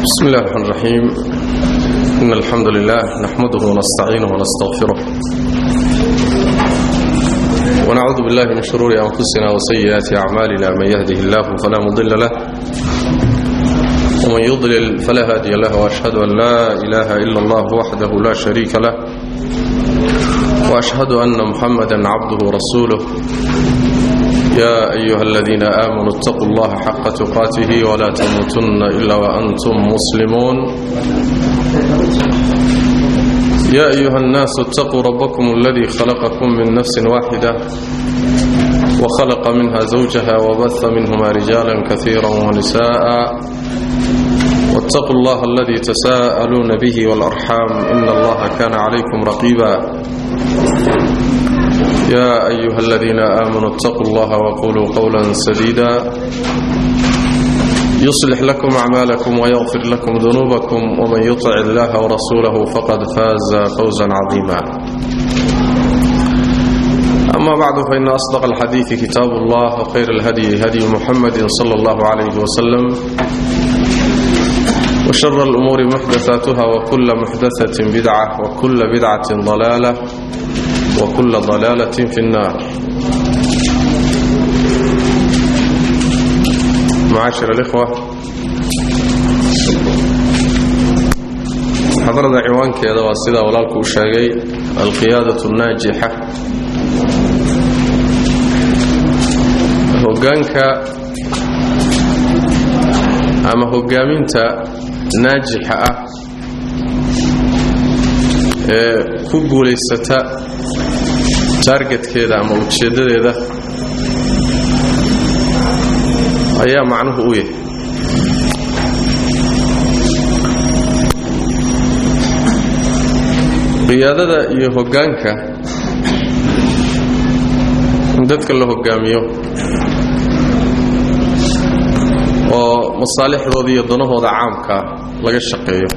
بسم الله الرحمن الرحيم إن الحمد لله نحمده ونستعينه ونستغفره ونعوذ بالله من شرور أنفسنا وسيئات أعمالنا من يهده الله فلا مضل له ومن يضلل فلا هادي له وأشهد أن لا إله إلا الله وحده لا شريك له وأشهد أن محمدا عبده ورسوله يا أيها الذين آمنوا اتقوا الله حق تقاته ولا تموتن إلا وأنتم مسلمون يا أيها الناس اتقوا ربكم الذي خلقكم من نفس واحدة وخلق منها زوجها وبث منهما رجالا كثيرا ونساء واتقوا الله الذي تساءلون به والأرحام إن الله كان عليكم رقيبا يا أيها الذين آمنوا اتقوا الله وقولوا قولا سديدا يصلح لكم أعمالكم ويغفر لكم ذنوبكم ومن يطع الله ورسوله فقد فاز فوزا عظيما أما بعد فإن أصدق الحديث كتاب الله وخير الهدي هدي محمد صلى الله عليه وسلم وشر الأمور محدثاتها وكل محدثة بدعة وكل بدعة ضلالة وكل ضلالة في النار معاشر الإخوة حضرنا عوان كذا واسدا ولالك وشاقي القيادة الناجحة هقانك أما هقامنت ناجحة ku guulaysata taargetkeeda ama ujeeddadeeda ayaa macnuhu u yahay qiyaadada iyo hoggaanka in dadka la hoggaamiyo oo masaalixdooda iyo danahooda caamkaa laga shaqeeyo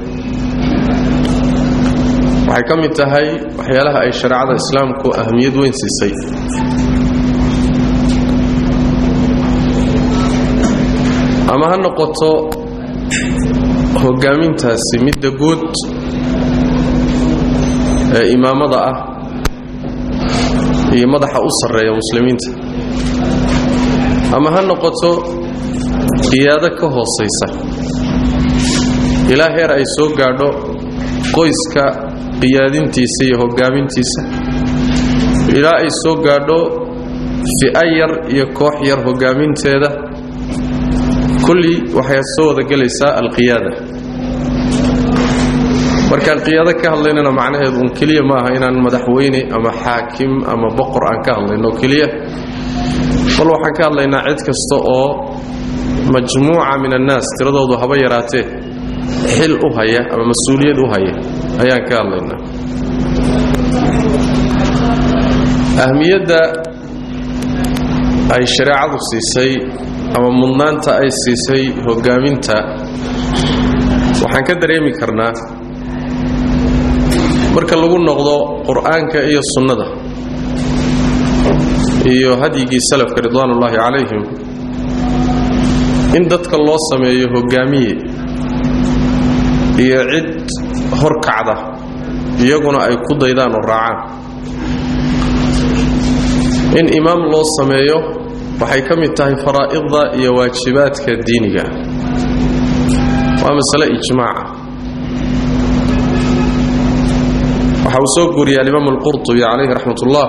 waxay ka mid tahay waxyaalaha ay shareecada islaamku ahmiyad weyn siisay ama ha noqoto hoggaamintaasi midda guud ee imaamada ah iyo madaxa u sarreeya muslimiinta ama ha noqoto qiyaado ka hoosaysa ilaa heer ay soo gaadho qoyska qiyaadintiisa iyo hoggaamintiisa ilaa ay soo gaadho fi'a yar iyo koox yar hoggaaminteeda kulli waxay soo wada gelaysaa alqiyaada markaan qiyaado ka hadlaynana macnaheedu un keliya ma aha inaan madaxweyne ama xaakim ama boqor aan ka hadlayno keliya bal waxaan ka hadlaynaa cid kasta oo majmuuca min annaas tiradoodu haba yaraatee xil u haya ama mas-uuliyad u haya ayaan ka hadlaynaa ahmiyadda ay shareecadu siisay ama mudnaanta ay siisay hoggaaminta waxaan ka dareemi karnaa marka lagu noqdo qur'aanka iyo sunnada iyo hadyigii salafka ridwaanullaahi calayhim in dadka loo sameeyo hoggaamiye iyo cid horkacda iyaguna ay ku daydaan oo raacaan in imaam loo sameeyo waxay ka mid tahay faraa'idda iyo waajibaadka diiniga waa masale ijmaaca waxa uu soo guuriyay alimaam alqurtubi calayhi raxmat ullah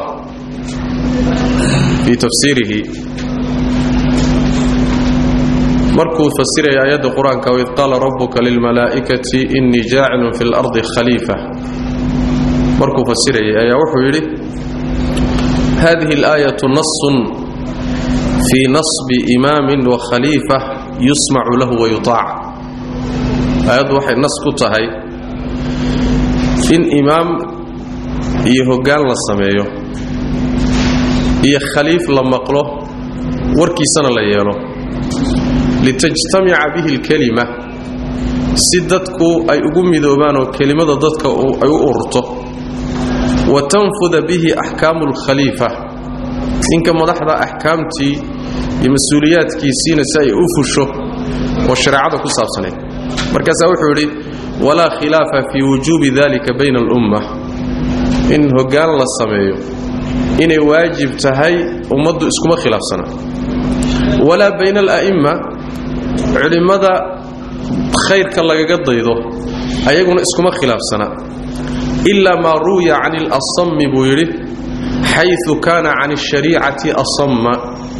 fii tafsiirihi markuu fasiraya aayadda qur-aanka waid qaala rabbuka lilmalaa'ikati innii jaacilun fi lardi khaliifa markuu fasirayay ayaa wuxuu yidhi hadihi alaayatu nasun fii nasbi imaamin wa khaliifa yusmacu lahu wayutaac aayaddu waxay nas ku tahay in imaam iyo hoggaan la sameeyo iyo khaliif la maqlo warkiisana la yeelo litajtamica bihi alkelima si dadku ay ugu midoobaan oo kelimada dadka ay u ururto wa tanfuda bihi axkaamu alkhaliifa ninka madaxda axkaamtii iyo mas-uuliyaadkiisiina si ay u fusho oo shareecada ku saabsanayd markaasaa wuxuu yidhi walaa khilaafa fii wujuubi dalika bayna alumma in hoggaan la sameeyo inay waajib tahay ummaddu iskuma khilaafsana walaa bayna ala'imma culimmada khayrka lagaga daydo ayaguna iskuma khilaafsana ilaa maa ruwiya can ilasami buu yidhi xayu kaana can ashariicati asamma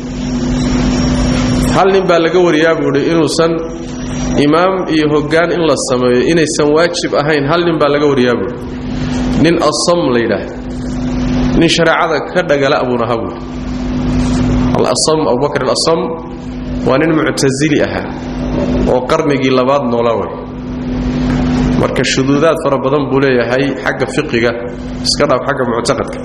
hal nin baa laga wariyaa buu yidhi inuusan imaam iyo hoggaan in la sameeyo inaysan waajib ahayn hal nin baa laga wariyaa buui nin asam la yidhaah nin shareecada ka dhagala buuna aha buui alasam abubakr alasam waa nin muctasili ahaa oo qarnigii labaad noola way marka shuduudaad fara badan buu leeyahay xagga fiqiga iska dhaaf xagga muctaqadka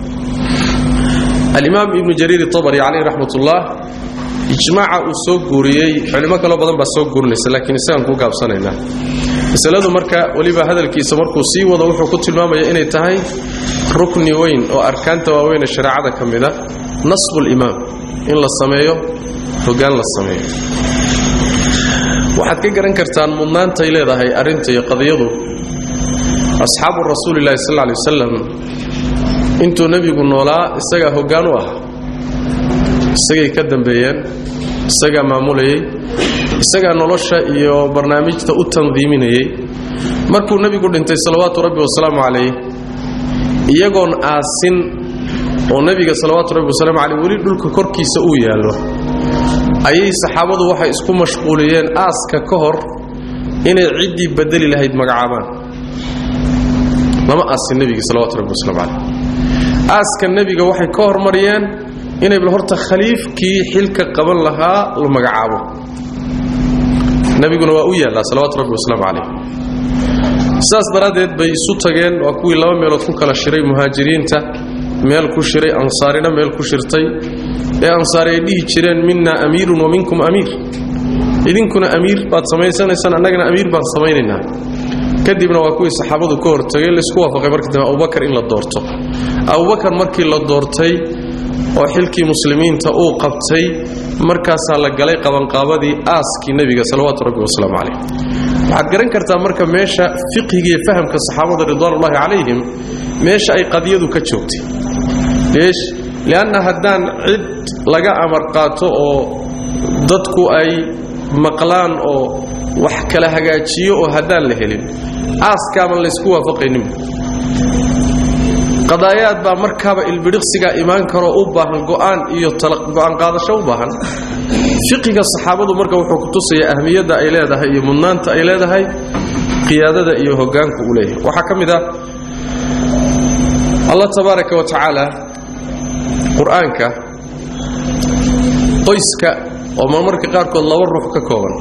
alimaam ibnu jariir abari caleyh raxmat ullah ijmaaca uu soo guuriyey culimo kaloo badan baa soo guurinaysa laakiin isagaan ku gaabsanaynaa masaladu marka weliba hadalkiisa markuu sii wado wuxuu ku tilmaamaya inay tahay rukni weyn oo arkaanta waaweynee shareecada ka mida nasbulimaam in la sameeyo hogaan la sameeyo waxaad ka garan kartaan mudnaantay leedahay arrinta iyo qadiyadu asxaabu rasuulilahi sal lay wasalam intuu nebigu noolaa isagaa hoggaan u ahaa isagay ka dambeeyeen isagaa maamulayey isagaa nolosha iyo barnaamijta u tandiiminayey markuu nebigu dhintay salawaatu rabbi wasalaamu calayh iyagoon aasin oo nebiga salawaatu rabbi wasalaamu caleyh weli dhulka korkiisa uu yaallo ayay saxaabadu waxay isku mashquuliyeen aaska ka hor inay ciddii bedeli lahayd magacaabaan lama aasin nebigii salawatu rabbi waslamu caleyh aaska nebiga waxay ka hormariyeen inay bal horta khaliifkii xilka qaban lahaa la magacaabo nebiguna waa u yaallaa salawaatu rabbi wasalaamu calayh sidaas daraaddeed bay isu tageen waa kuwii laba meelood ku kala shiray muhaajiriinta meel ku shiray ansaarina meel ku shirtay ee ansaari ay dhihi jireen minna amiirun wa minkum amiir idinkuna amiir baad samaysanaysaan annagana amiir baan samaynaynaa kadibna waa kuwii saxaabadu ka hortagay laysku waafaqay markii dambe abubakar in la doorto abubakar markii la doortay oo xilkii muslimiinta uu qabtay markaasaa la galay qabanqaabadii aaskii nebiga salawaatu rabbi wasalaamu calayh waxaad garan kartaa marka meesha fiqhigiiyo fahamka saxaabada ridwaanullahi calayhim meesha ay qadiyadu ka joogtay leesh lianna haddaan cid laga amar qaato oo dadku ay maqlaan oo wax kala hagaajiyo oo haddaan la helin aaskaaban laysku waafaqayninba qadaayaad baa markaaba ilbidhiqsigaa imaan karoo u baahan go'aan iyo go'aan qaadasho u baahan fiqiga saxaabadu marka wuxuu ku tusayaa ahmiyadda ay leedahay iyo mudnaanta ay leedahay qiyaadada iyo hoggaanku uu leeyahay waxaa ka mid ah allah tabaaraka wa tacaala qur-aanka qoyska oo marmarka qaarkood laba ruux ka kooban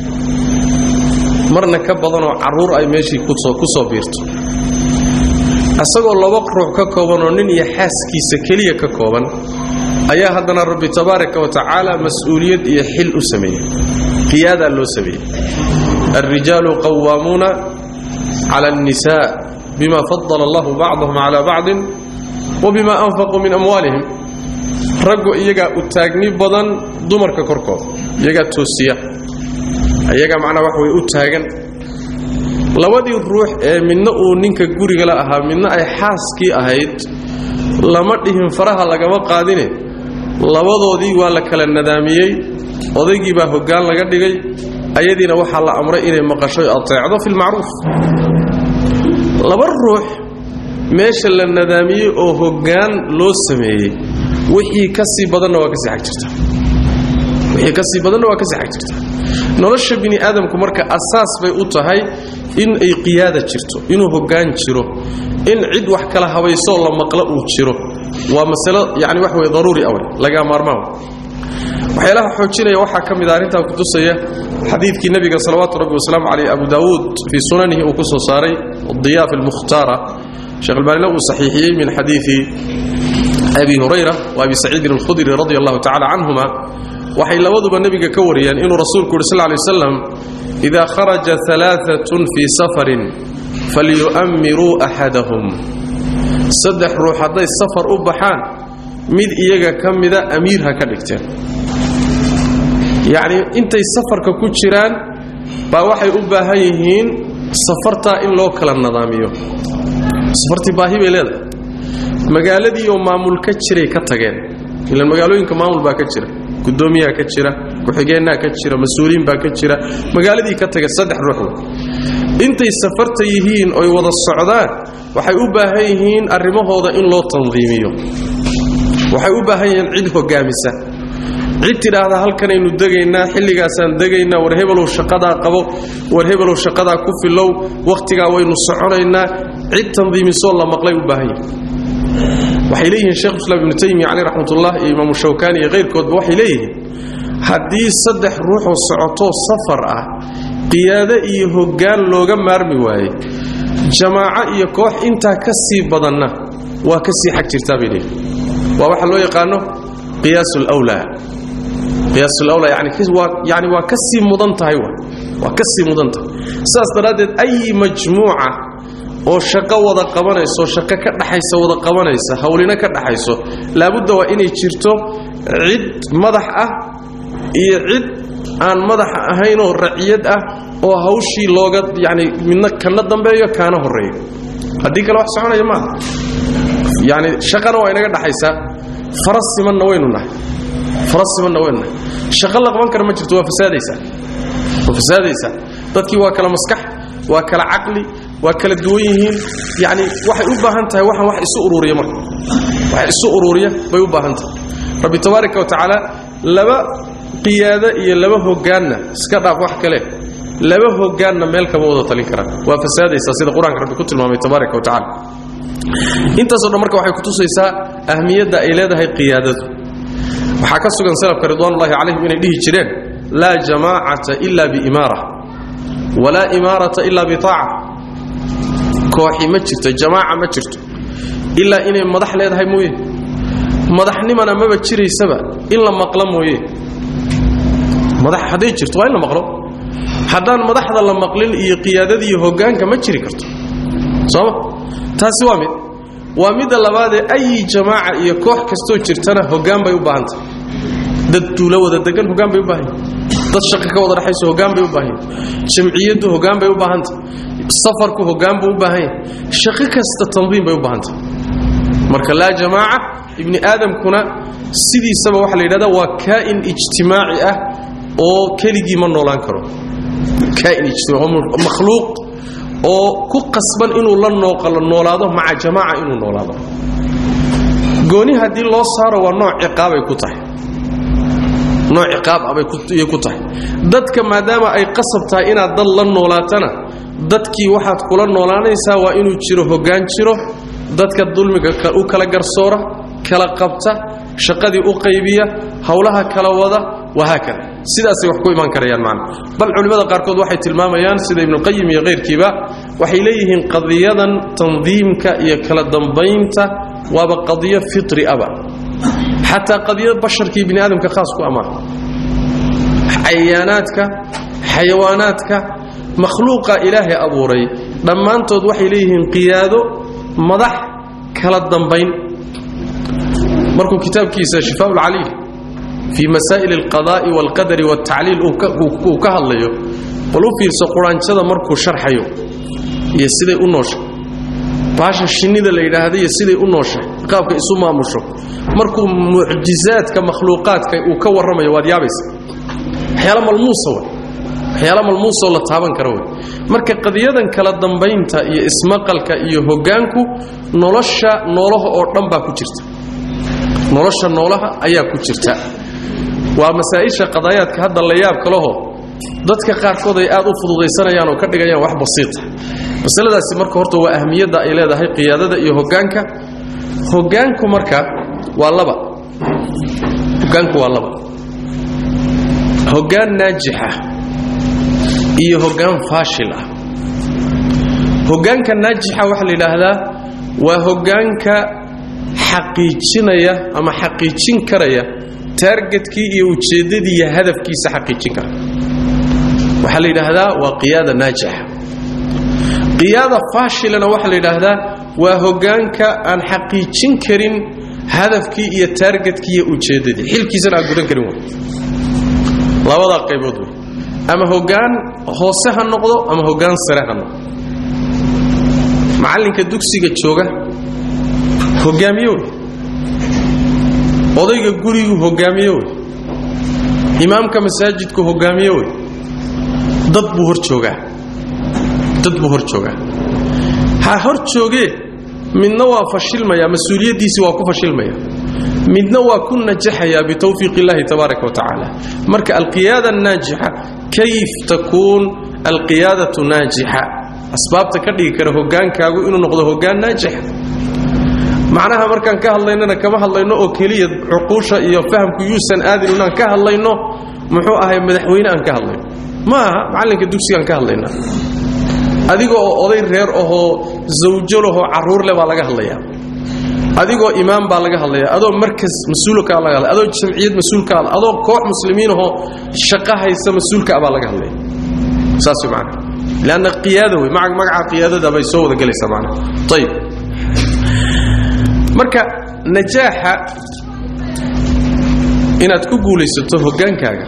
marna ka badanoo carruur ay meeshii ku soo biirto isagoo laba ruux ka koobanoo nin iyo xaaskiisa keliya ka kooban ayaa haddana rabbi tabaaraka wa tacaala mas-uuliyad iyo xil u sameeyey qiyaadaa loo sameeyey alrijaalu qawaamuuna cala alnisaa bima fadala allahu bacdahum cala bacdin wa bima anfaquu min amwaalihim raggu iyagaa u taagni badan dumarka korkooda iyagaa toosiya iyagaa macnaa wax way u taagan labadii ruux ee midna uu ninka gurigala ahaa midna ay xaaskii ahayd lama dhihin faraha lagama qaadine labadoodii waa la kala nadaamiyey odaygii baa hoggaan laga dhigay ayadiina waxaa la amray inay maqasho ateecdo fi lmacruuf laba ruux meesha la nadaamiyey oo hoggaan loo sameeyey wixii ka sii badanna waa kasii ag jirta wixii ka sii badanna waa kasii ag jirta nolosha bini aadamku marka asaas bay u tahay in ay qiyaada jirto inuu hoggaan jiro in cid wax kala habaysoo la maqlo uu jiro waa masalo yani wax wey daruuri awey laga maarmaan waxyaalaha xoojinaya waxaa ka mid a arrintaa kutusaya xadiidkii nebiga salawaatu rabbi wasalaamu caleyh abu daawuud fii sunanihi uu ku soo saaray diyaaf almukhtaara sheekh albaanina uu saxiixiyey min xadiidi abi hurayra wa abi saciidin alkhudri radi allahu tacala canhuma waxay labaduba nebiga ka wariyeen inuu rasuulku yuri sal lay waslam ida kharaja alaaatun fii safarin falyu'ammiruu axadahum saddex ruux hadday safar u baxaan mid iyaga ka mida amiir ha ka dhigteen yacnii intay safarka ku jiraan baa waxay u baahan yihiin safartaa in loo kala nadaamiyo safartii baahi bay leedahay magaaladii oo maamul ka jiray ka tageen ilan magaalooyinka maamul baa ka jira gudoomiyaa ka jira ku-xigeenaa ka jira mas-uuliin baa ka jira magaaladii ka taga saddex ruux intay safarta yihiin oy wada socdaan waxay u baahan yihiin arrimahooda in loo tandiimiyo waxay u baahan yihiin cid hogaamisa cid tidhaahda halkanaynu degaynaa xilligaasaan degaynaa war hebelow shaqadaa qabo war hebelow shaqadaa ku filow wakhtigaa waynu soconaynaa cid tandiimisoo la maqlay u baahan yihin waxay leeyihiin shekhu islaam ibnu taymiya caleyh raxmatullah iyo imaamu shawkaani iyo kayrkoodba waxay leeyihiin haddii saddex ruuxoo socotoo safar ah qiyaado iyo hoggaan looga maarmi waaye jamaaco iyo koox intaa ka sii badanna waa ka sii xag jirtaa bay leeyihin waa waxa loo yaqaano qiyaas lwlaa qiyaas lwlaa yani waa yani waa ka sii mudan tahay waa ka sii mudan tahay saas daraaddeed ayi majmuuca oo shaqo wada qabanayso shaqo ka dhaxaysa wada qabanaysa hawlina ka dhaxayso laabudda waa inay jirto cid madax ah iyo cid aan madaxa ahaynoo raciyad ah oo hawshii looga yani midna kana dambeeyo kaana horeeyo haddii kale wax soconaya maaha yani shaqana waa inaga dhaxaysaa faras simanna waynu nahay faras simanna waynu nahay shaqo la qaban kara ma jirto waa fasaadaysaa waa fasaadaysaa dadkii waa kala maskax waa kala caqli waa kala duwan yihiin yani waxay u baahan tahay waxaan wax isu ururiya marka wax isu ururiya bay u baahan tahay rabbi tabaaraka wa tacaala laba qiyaado iyo laba hogaanna iska dhaaf wax kale laba hogaanna meel kama wada talin karaan waa fasaadaysaa sida qur-aanka rabbi ku tilmaamay tabaaraka wa tacala intaasoo dhan marka waxay kutusaysaa ahmiyadda ay leedahay qiyaadadu waxaa ka sugan salafka ridwaanullahi calayhim inay dhihi jireen laa jamaacata ila biimaara walaa imaarata ila bitaaca kooxi ma jirto jamaaca ma jirto ilaa inay madax leedahay mooye madaxnimana maba jiraysaba in la maqlo mooye madax hadday jirto waa in la maqlo haddaan madaxda la maqlin iyo qiyaadada iyo hogaanka ma jiri karto sooma taasi waa mid waa midda labaadee ayi jamaaca iyo koox kastoo jirtana hogaan bay u baahan tahay dad duulo wada degan hogaan bay u baahan dad shaqa ka wada dhexayso hogaan bay u baahan jamciyaddu hogaan bay u baahan tahay safarku hogaan buu u baahan yahay shaqo kasta tandiim bay u baahan tahay marka laa jamaaca ibni aadamkuna sidiisaba waxaa la yidhahda waa kaa'in ijtimaaci ah oo keligii ma noolaan karo kaa'in ijtimaaci makhluuq oo ku qasban inuu la noolaado maca jamaaca inuu noolaado gooni haddii loo saaro waa nooc ciqaabay ku tahay nooc ciqaab abay ku tahay dadka maadaama ay qasab tahay inaad dad la noolaatana dadkii waxaad kula noolaanaysaa waa inuu jiro hoggaan jiro dadka dulmiga u kala garsoora kala qabta shaqadii u qaybiya howlaha kala wada wahaakada sidaasay wax ku imaan karayaan macna bal culimmada qaarkood waxay tilmaamayaan sida ibnuqayim iyo kayrkiiba waxay leeyihiin qadiyadan tandiimka iyo kala dambaynta waaba qadiyo fitri aba xataa qadiyad basharkii bini aadamka khaas ku amaa cayaanaadka xayawaanaadka makhluuqa ilaahay abuuray dhammaantood waxay leeyihiin qiyaado madax kala dambayn markuu kitaabkiisa shifaa lcaliil fii masaa'il alqadaa'i waalqadari waaltacliil uu ka hadlayo bal u fiirso quraanjada markuu sharxayo iyo siday u nooshay baasha shinnida la yidhaahda iyo siday u nooshay qaabka isu maamusho markuu mucjizaadka makhluuqaadka uu ka warramayo waad yaabaysa waxyaala malmuusa wey waxyaala malmuusoo la taaban kara wey marka qadiyadan kala dambaynta iyo ismaqalka iyo hoggaanku nolosha noolaha oo dhan baa ku jirta nolosha noolaha ayaa ku jirta waa masaa'isha qadaayaadka hadda la yaab kaleho dadka qaarkood ay aad u fududaysanayaan oo ka dhigayaan wax basiita masaladaasi marka horta waa ahmiyadda ay leedahay qiyaadada iyo hoggaanka hoggaanku marka waa laba hoggaanku waa laba hoggaan naajixa iyo hoggaan faashil ah hoggaanka naajixa waxaa la yidhaahdaa waa hoggaanka xaqiijinaya ama xaqiijin karaya taargetkii iyo ujeeddadii iyo hadafkiisa xaqiijin kara waxaa la yidhaahdaa waa qiyaada naajixa qiyaada faashilana waxaa la yidhaahdaa waa hoggaanka aan xaqiijin karin hadafkii iyo taargetkii iyo ujeeddadii xilkiisana aan gudan karin wey labadaa qaybood wey ama hoggaan hoose ha noqdo ama hoggaan sare ha noqdo macallinka dugsiga jooga hogaamiye wey odayga gurigu hogaamiye wey imaamka masaajidku hogaamiye wey dad buu hor joogaa dad buu hor joogaa ha hor joogee midna waa fashilmaya mas-uuliyaddiisii waa ku fashilmaya midna waa ku najaxayaa bitawfiiq illahi tabaaraka wa tacaala marka alqiyaada naajixa kayf takuun alqiyaadatu naajixa asbaabta ka dhigi kara hogaankaagu inuu noqdo hogaan naajixa macnaha markaan ka hadlaynana kama hadlayno oo keliya cuquusha iyo fahamku yuusan aadin inaan ka hadlayno muxuu ahay madaxweyne aan ka hadlayno ma aha macallinka dugsigaan ka hadlaynaa adiga oo oday reer ahoo zawjo lahoo carruur leh baa laga hadlayaa adigoo imaam baa laga hadlaya adoo markas mas-uulkaa laga hadlaya adoo jamciyad mas-uulkaa adoo koox muslimiin ahoo shaqo haysa mas-uulkaa baa laga hadlaya saas wey macana leanna qiyaada wey maca magaca qiyaadada bay soo wada gelaysaa macana ayib marka najaaxa inaad ku guulaysato hoggaankaaga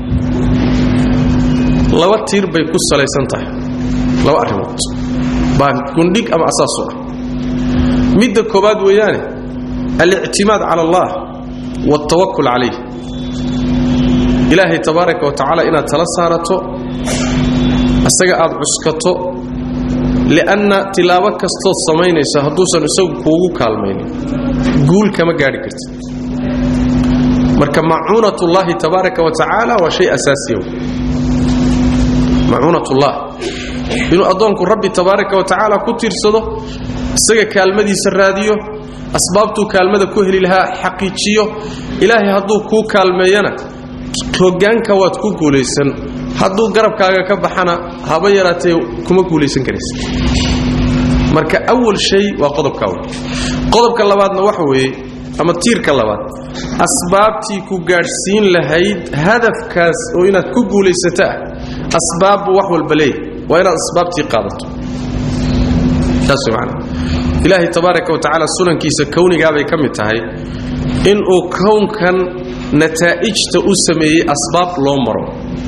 laba tiir bay ku salaysan tahay laba arrimood baa gundhig ama asaasu ah midda koobaad weeyaane alictimaad cala allah waaltawakul calayh ilaahay tabaaraka wa tacaala inaad tala saarato isaga aad cuskato li'anna tilaabo kastood samaynayso hadduusan isagu kuugu kaalmaynin guul kama gaadhi kartid marka macuunatullaahi tabaaraka wa tacaala waa shay asaasiya macuunatullah inuu addoonku rabbi tabaaraka wa tacaala ku tiirsado isaga kaalmadiisa raadiyo asbaabtuu kaalmada ku heli lahaa xaqiijiyo ilaahay hadduu kuu kaalmeeyana hoggaanka waad ku guulaysan hadduu garabkaaga ka baxana haba yaraatee kuma guulaysan karaysa marka awal shay waa qodobka awal qodobka labaadna waxa weeye ama tiirka labaad asbaabtii ku gaadhsiin lahayd hadafkaas oo inaad ku guulaysataa asbaabbu wax walba leeyahy waa inaad asbaabtii qaadato saas man ilaahay tabaaraka wa tacaala sunankiisa kownigaabay ka mid tahay inuu kownkan nataa'ijta u sameeyey asbaab loo maro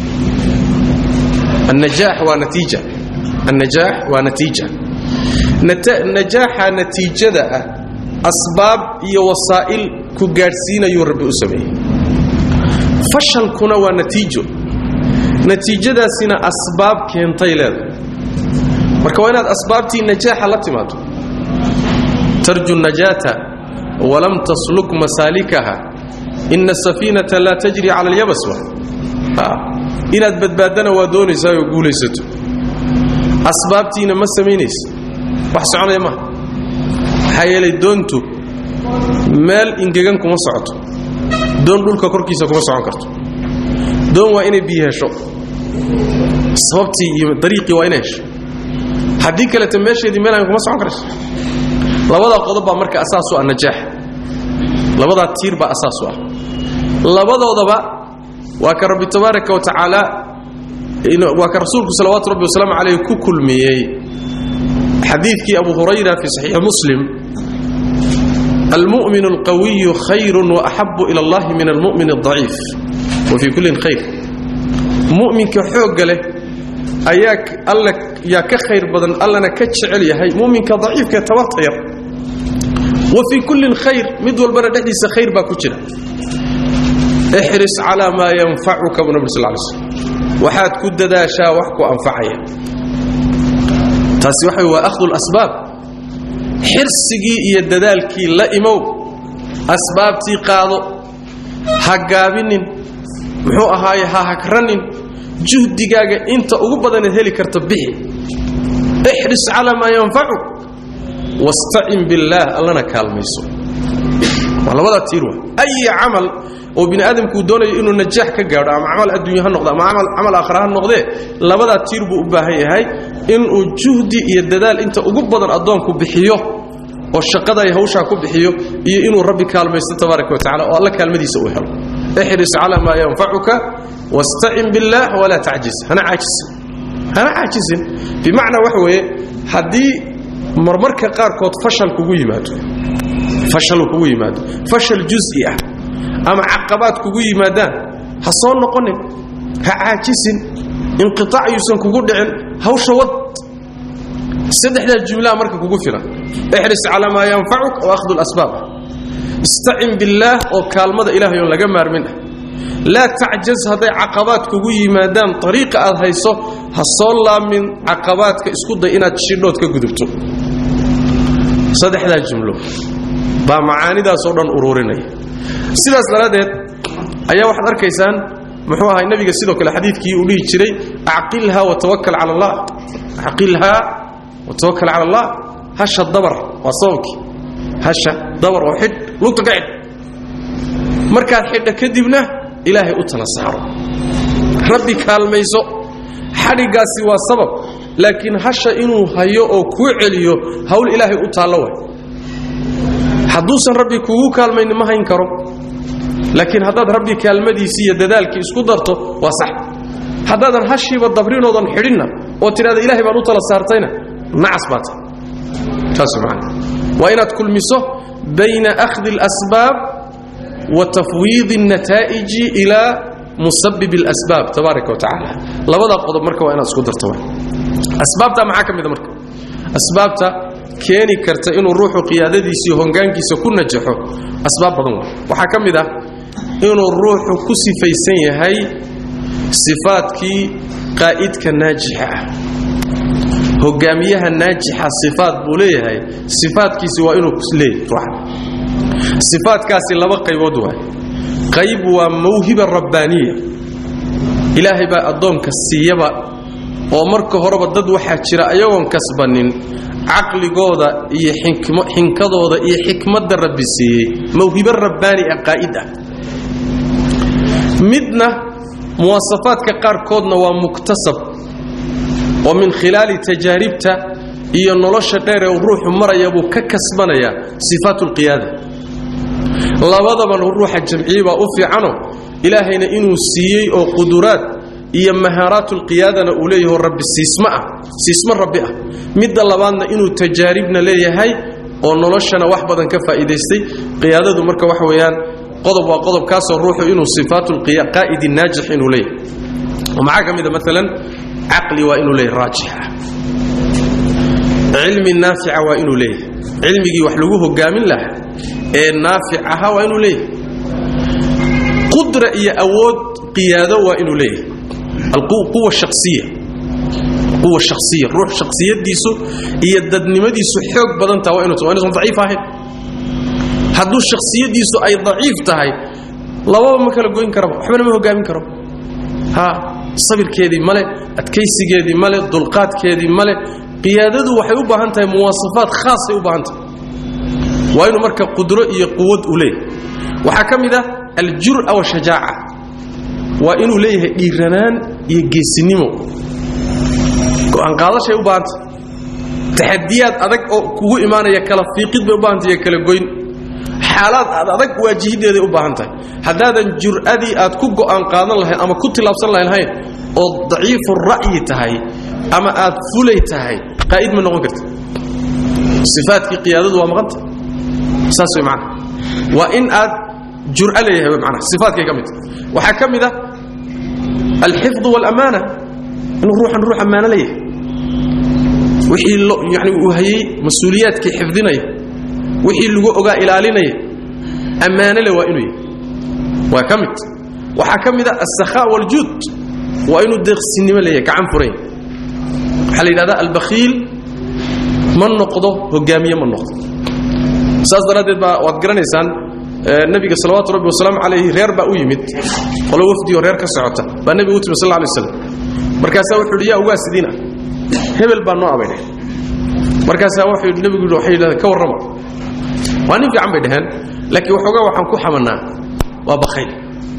annajaax waa natiija annajaax waa natiija najaaxa natiijada ah asbaab iyo wasaa'il ku gaadhsiinayuu rabbi u sameeyey fashalkuna waa natiijo natiijadaasina asbaab keentay leedahay marka waa inaad asbaabtii najaaxa la timaado tarju najaata walam tasluk masaalikaha ina asafiinata laa tajri cala alyabas inaad badbaadana waa doonaysaa oo guulaysato asbaabtiina ma samaynaysa wax soconaya maha maxaa yeelay doontu meel ingegan kuma socoto doon dhulka korkiisa kuma socon karto doon waa inay biyo hesho sababtii iyo dariiqii waa inay hesho haddii kaleta meesheedii meelaan kuma socon karayso labadaa qodob baa marka asaasu ah najaax labadaa tiir baa asaasu ah labadoodaba waa ka rabbi tabaaraka wa tacaala waa ka rasuulku salawaatu rabbi wasalaamu calayh ku kulmiyey xadiidkii abu hurayra fi saxiixi muslim almu'min alqawiyu khayrun waaxabu ila allahi min almu'min aldaciif wa fii kullin khayr mu'minka xoogga leh ayaa alla yaa ka khayr badan allana ka jecel yahay mu'minka daciifkae tabarta yar wa fii kullin khayr mid walbana dhexdiisa khayr baa ku jira ixris calaa maa yanfacuka bu nabig sal lay slm waxaad ku dadaashaa wax ku anfacaya taasi waxa waa ahdu lasbaab xirsigii iyo dadaalkii la imow asbaabtii qaado ha gaabinin muxuu ahaaye ha hagranin juhdigaaga inta ugu badanaed heli karta bixi ixris calaa maa yanfacuk wastacin billaah allana kaalmayso waa labadaa tiir wa ay camal oo bini aadamkuu doonayo inuu najaax ka gaadho ama camal adduunya ha noqdo ama camal aakhira ha noqdee labadaa tiir buu u baahan yahay inuu juhdi iyo dadaal inta ugu badan addoonku bixiyo oo shaqada ay hawshaa ku bixiyo iyo inuu rabbi kaalmaysto tabaaraka wa tacala oo alla kaalmadiisa uu helo ixris calaa maa yanfacuka wastacin billaah walaa tacjiz hana caajisin hana caajisin bimacnaa waxa weeye haddii marmarka qaarkood fashal kugu yimaado fashal kugu yimaado fashal juzi ah ama caqabaad kugu yimaadaan ha soo noqonin ha caajisin inqiaac yuusan kugu dhicin hawsha wad saddexdaa jumlaha marka kugu filan ixris calaa maa yanfacuk oo ahdu lasbaab istacin billaah oo kaalmada ilahay oon laga maarmin ah laa tacjaz hadday caqabaad kugu yimaadaan ariiqa aad hayso ha soo laamin caqabaadka isku day inaad shidhood ka gudubto saddexdaa jumlo baa macaanidaasoo dhan ururinaya sidaas daraaddeed ayaa waxaad arkaysaan muxuu ahay nabiga sidoo kale xadiidkii uu dhihi jiray acqilha watawakal cala allah acqilhaa watawakal cala allah hasha dabar waa sababkii hasha dabar oo xidh lugta ka xidh markaad xidha kadibna ilaahay u tala saaro rabbi kaalmayso xadhiggaasi waa sabab laakiin hasha inuu hayo oo kuu celiyo hawl ilaahay u taallo way hadduusan rabbi kugu kaalmayni ma hayn karo laakiin haddaad rabbi kaalmadiisii iyo dadaalkii isku darto waa sax haddaadan hashiiba dabrinoodan xidhinna oo tidhahda ilahay baan u tala saartayna nacas baa tahay saas macana waa inaad kulmiso bayna akhdi اlasbaab wa tafwiidi الnataa'iji ilaa musabib اlasbaab tabaaraka wa tacaala labadaa qodob marka waa inaad isku darto asbaabta maxaa ka mida marka asbaabta keeni karta inuu ruuxu qiyaadadiisii hongaankiisa ku najaxo asbaab badan wa waxaa ka mid ah inuu ruuxu ku sifaysan yahay sifaadkii qaa'idka naajixa ah hogaamiyaha naajixa sifaad buu leeyahay sifaadkiisi waa inuu leeyahy ruuxa sifaadkaasi laba qaybood waay qayb waa mawhiba rabbaaniya ilaahay baa addoonka siiyaba oo marka horeba dad waxaa jira ayagoon kasbanin caqligooda iyo xinkadooda iyo xikmadda rabbi siiyey mawhibo rabbaani ah qaa'id ah midna muwaasafaadka qaarkoodna waa muktasab oo min khilaali tajaaribta iyo nolosha dheer ee ruuxu maraya buu ka kasbanayaa sifaat lqiyaada labadabana ruuxa jamciye baa u fiicano ilaahayna inuu siiyey oo quduraad iyo mahaaraat lqiyaadana uu leeyaho rabbi siisma ah siismo rabbi ah midda labaadna inuu tajaaribna leeyahay oo noloshana wax badan ka faa'iidaystay qiyaadadu marka waxa weeyaan qodob waa qodobkaasoo ruuxu inuu sifaatulqaa'idi naajix inuu leeyahay oo maxaa ka mida maalan caqli waa inuu leeyahay raajix ah cilmi naafica waa inuu leeyahay cilmigii wax lagu hogaamin lahaa ee naafic ahaa waa inuu leeyahay qudra iyo awood qiyaado waa inuu leeyahay alquwa shaqsiya quwa shaqsiya ruux shaqsiyadiisu iyo dadnimadiisu xoog badan taha waa inuusan waa inuusan daciif ahayn hadduu shakhsiyadiisu ay daciif tahay lababa ma kala goyn karaba waxbana ma hogaamin karo ha sabirkeedii male adkaysigeedii male dulqaadkeedii male qiyaadadu waxay u baahan tahay muwaasafaad khaasay u baahan tahay waa inuu marka qudro iyo quwad u leeyahay waxaa ka mid ah aljur'a washajaaca waa inuu leeyahay dhiiranaan iyo geesinimo go'aan qaadashay u baahanta taxadiyaad adag oo kugu imaanaya kala fiiqid bay u baahanta iyo kala goyn xaalaad aad adag waajihideeday u baahan tahay haddaadan jur'adii aad ku go'aan qaadan lahayn ama ku tilaabsan lahayn oo daciifu ra'yi tahay ama aad fulay tahay qaa'id ma noqon karta sifaadkii qiyaadadu waa maqanta saas way macana waa in aad jur'a leeyahay way macana sifaadkay ka mid waxaa ka mid ah alxifdu waalamaana inuu ruuxan ruux ammaano leeyahay wixii yani uu hayey mas-uuliyaadkii xifdinaya wixii lagu ogaa ilaalinaya ammaanole waa inuu yahay waa ka mid waxaa ka mid a asakhaa waljuud waa inuu deeqsinimo leeyahay gacan furayn waxaa la yidhahdaa albakhiil ma noqdo hogaamiye ma noqdo saas daraaddeed baa waad garanaysaan nabiga salawaatu rabbi wasalaamu calayhi reer baa u yimid qolo wafdioo reer ka socota baa nebigu u timi sal lay slam markaasaa wuxuu yidhi yaa ugaa sidiina hebel baa noo abaydhay markaasaa wuxuu nebigu yidhi waxay yidhahdeen ka warrama waa nin fiican bay dhaheen laakiin waxoogaa waxaan ku xamannaa waa bakhayl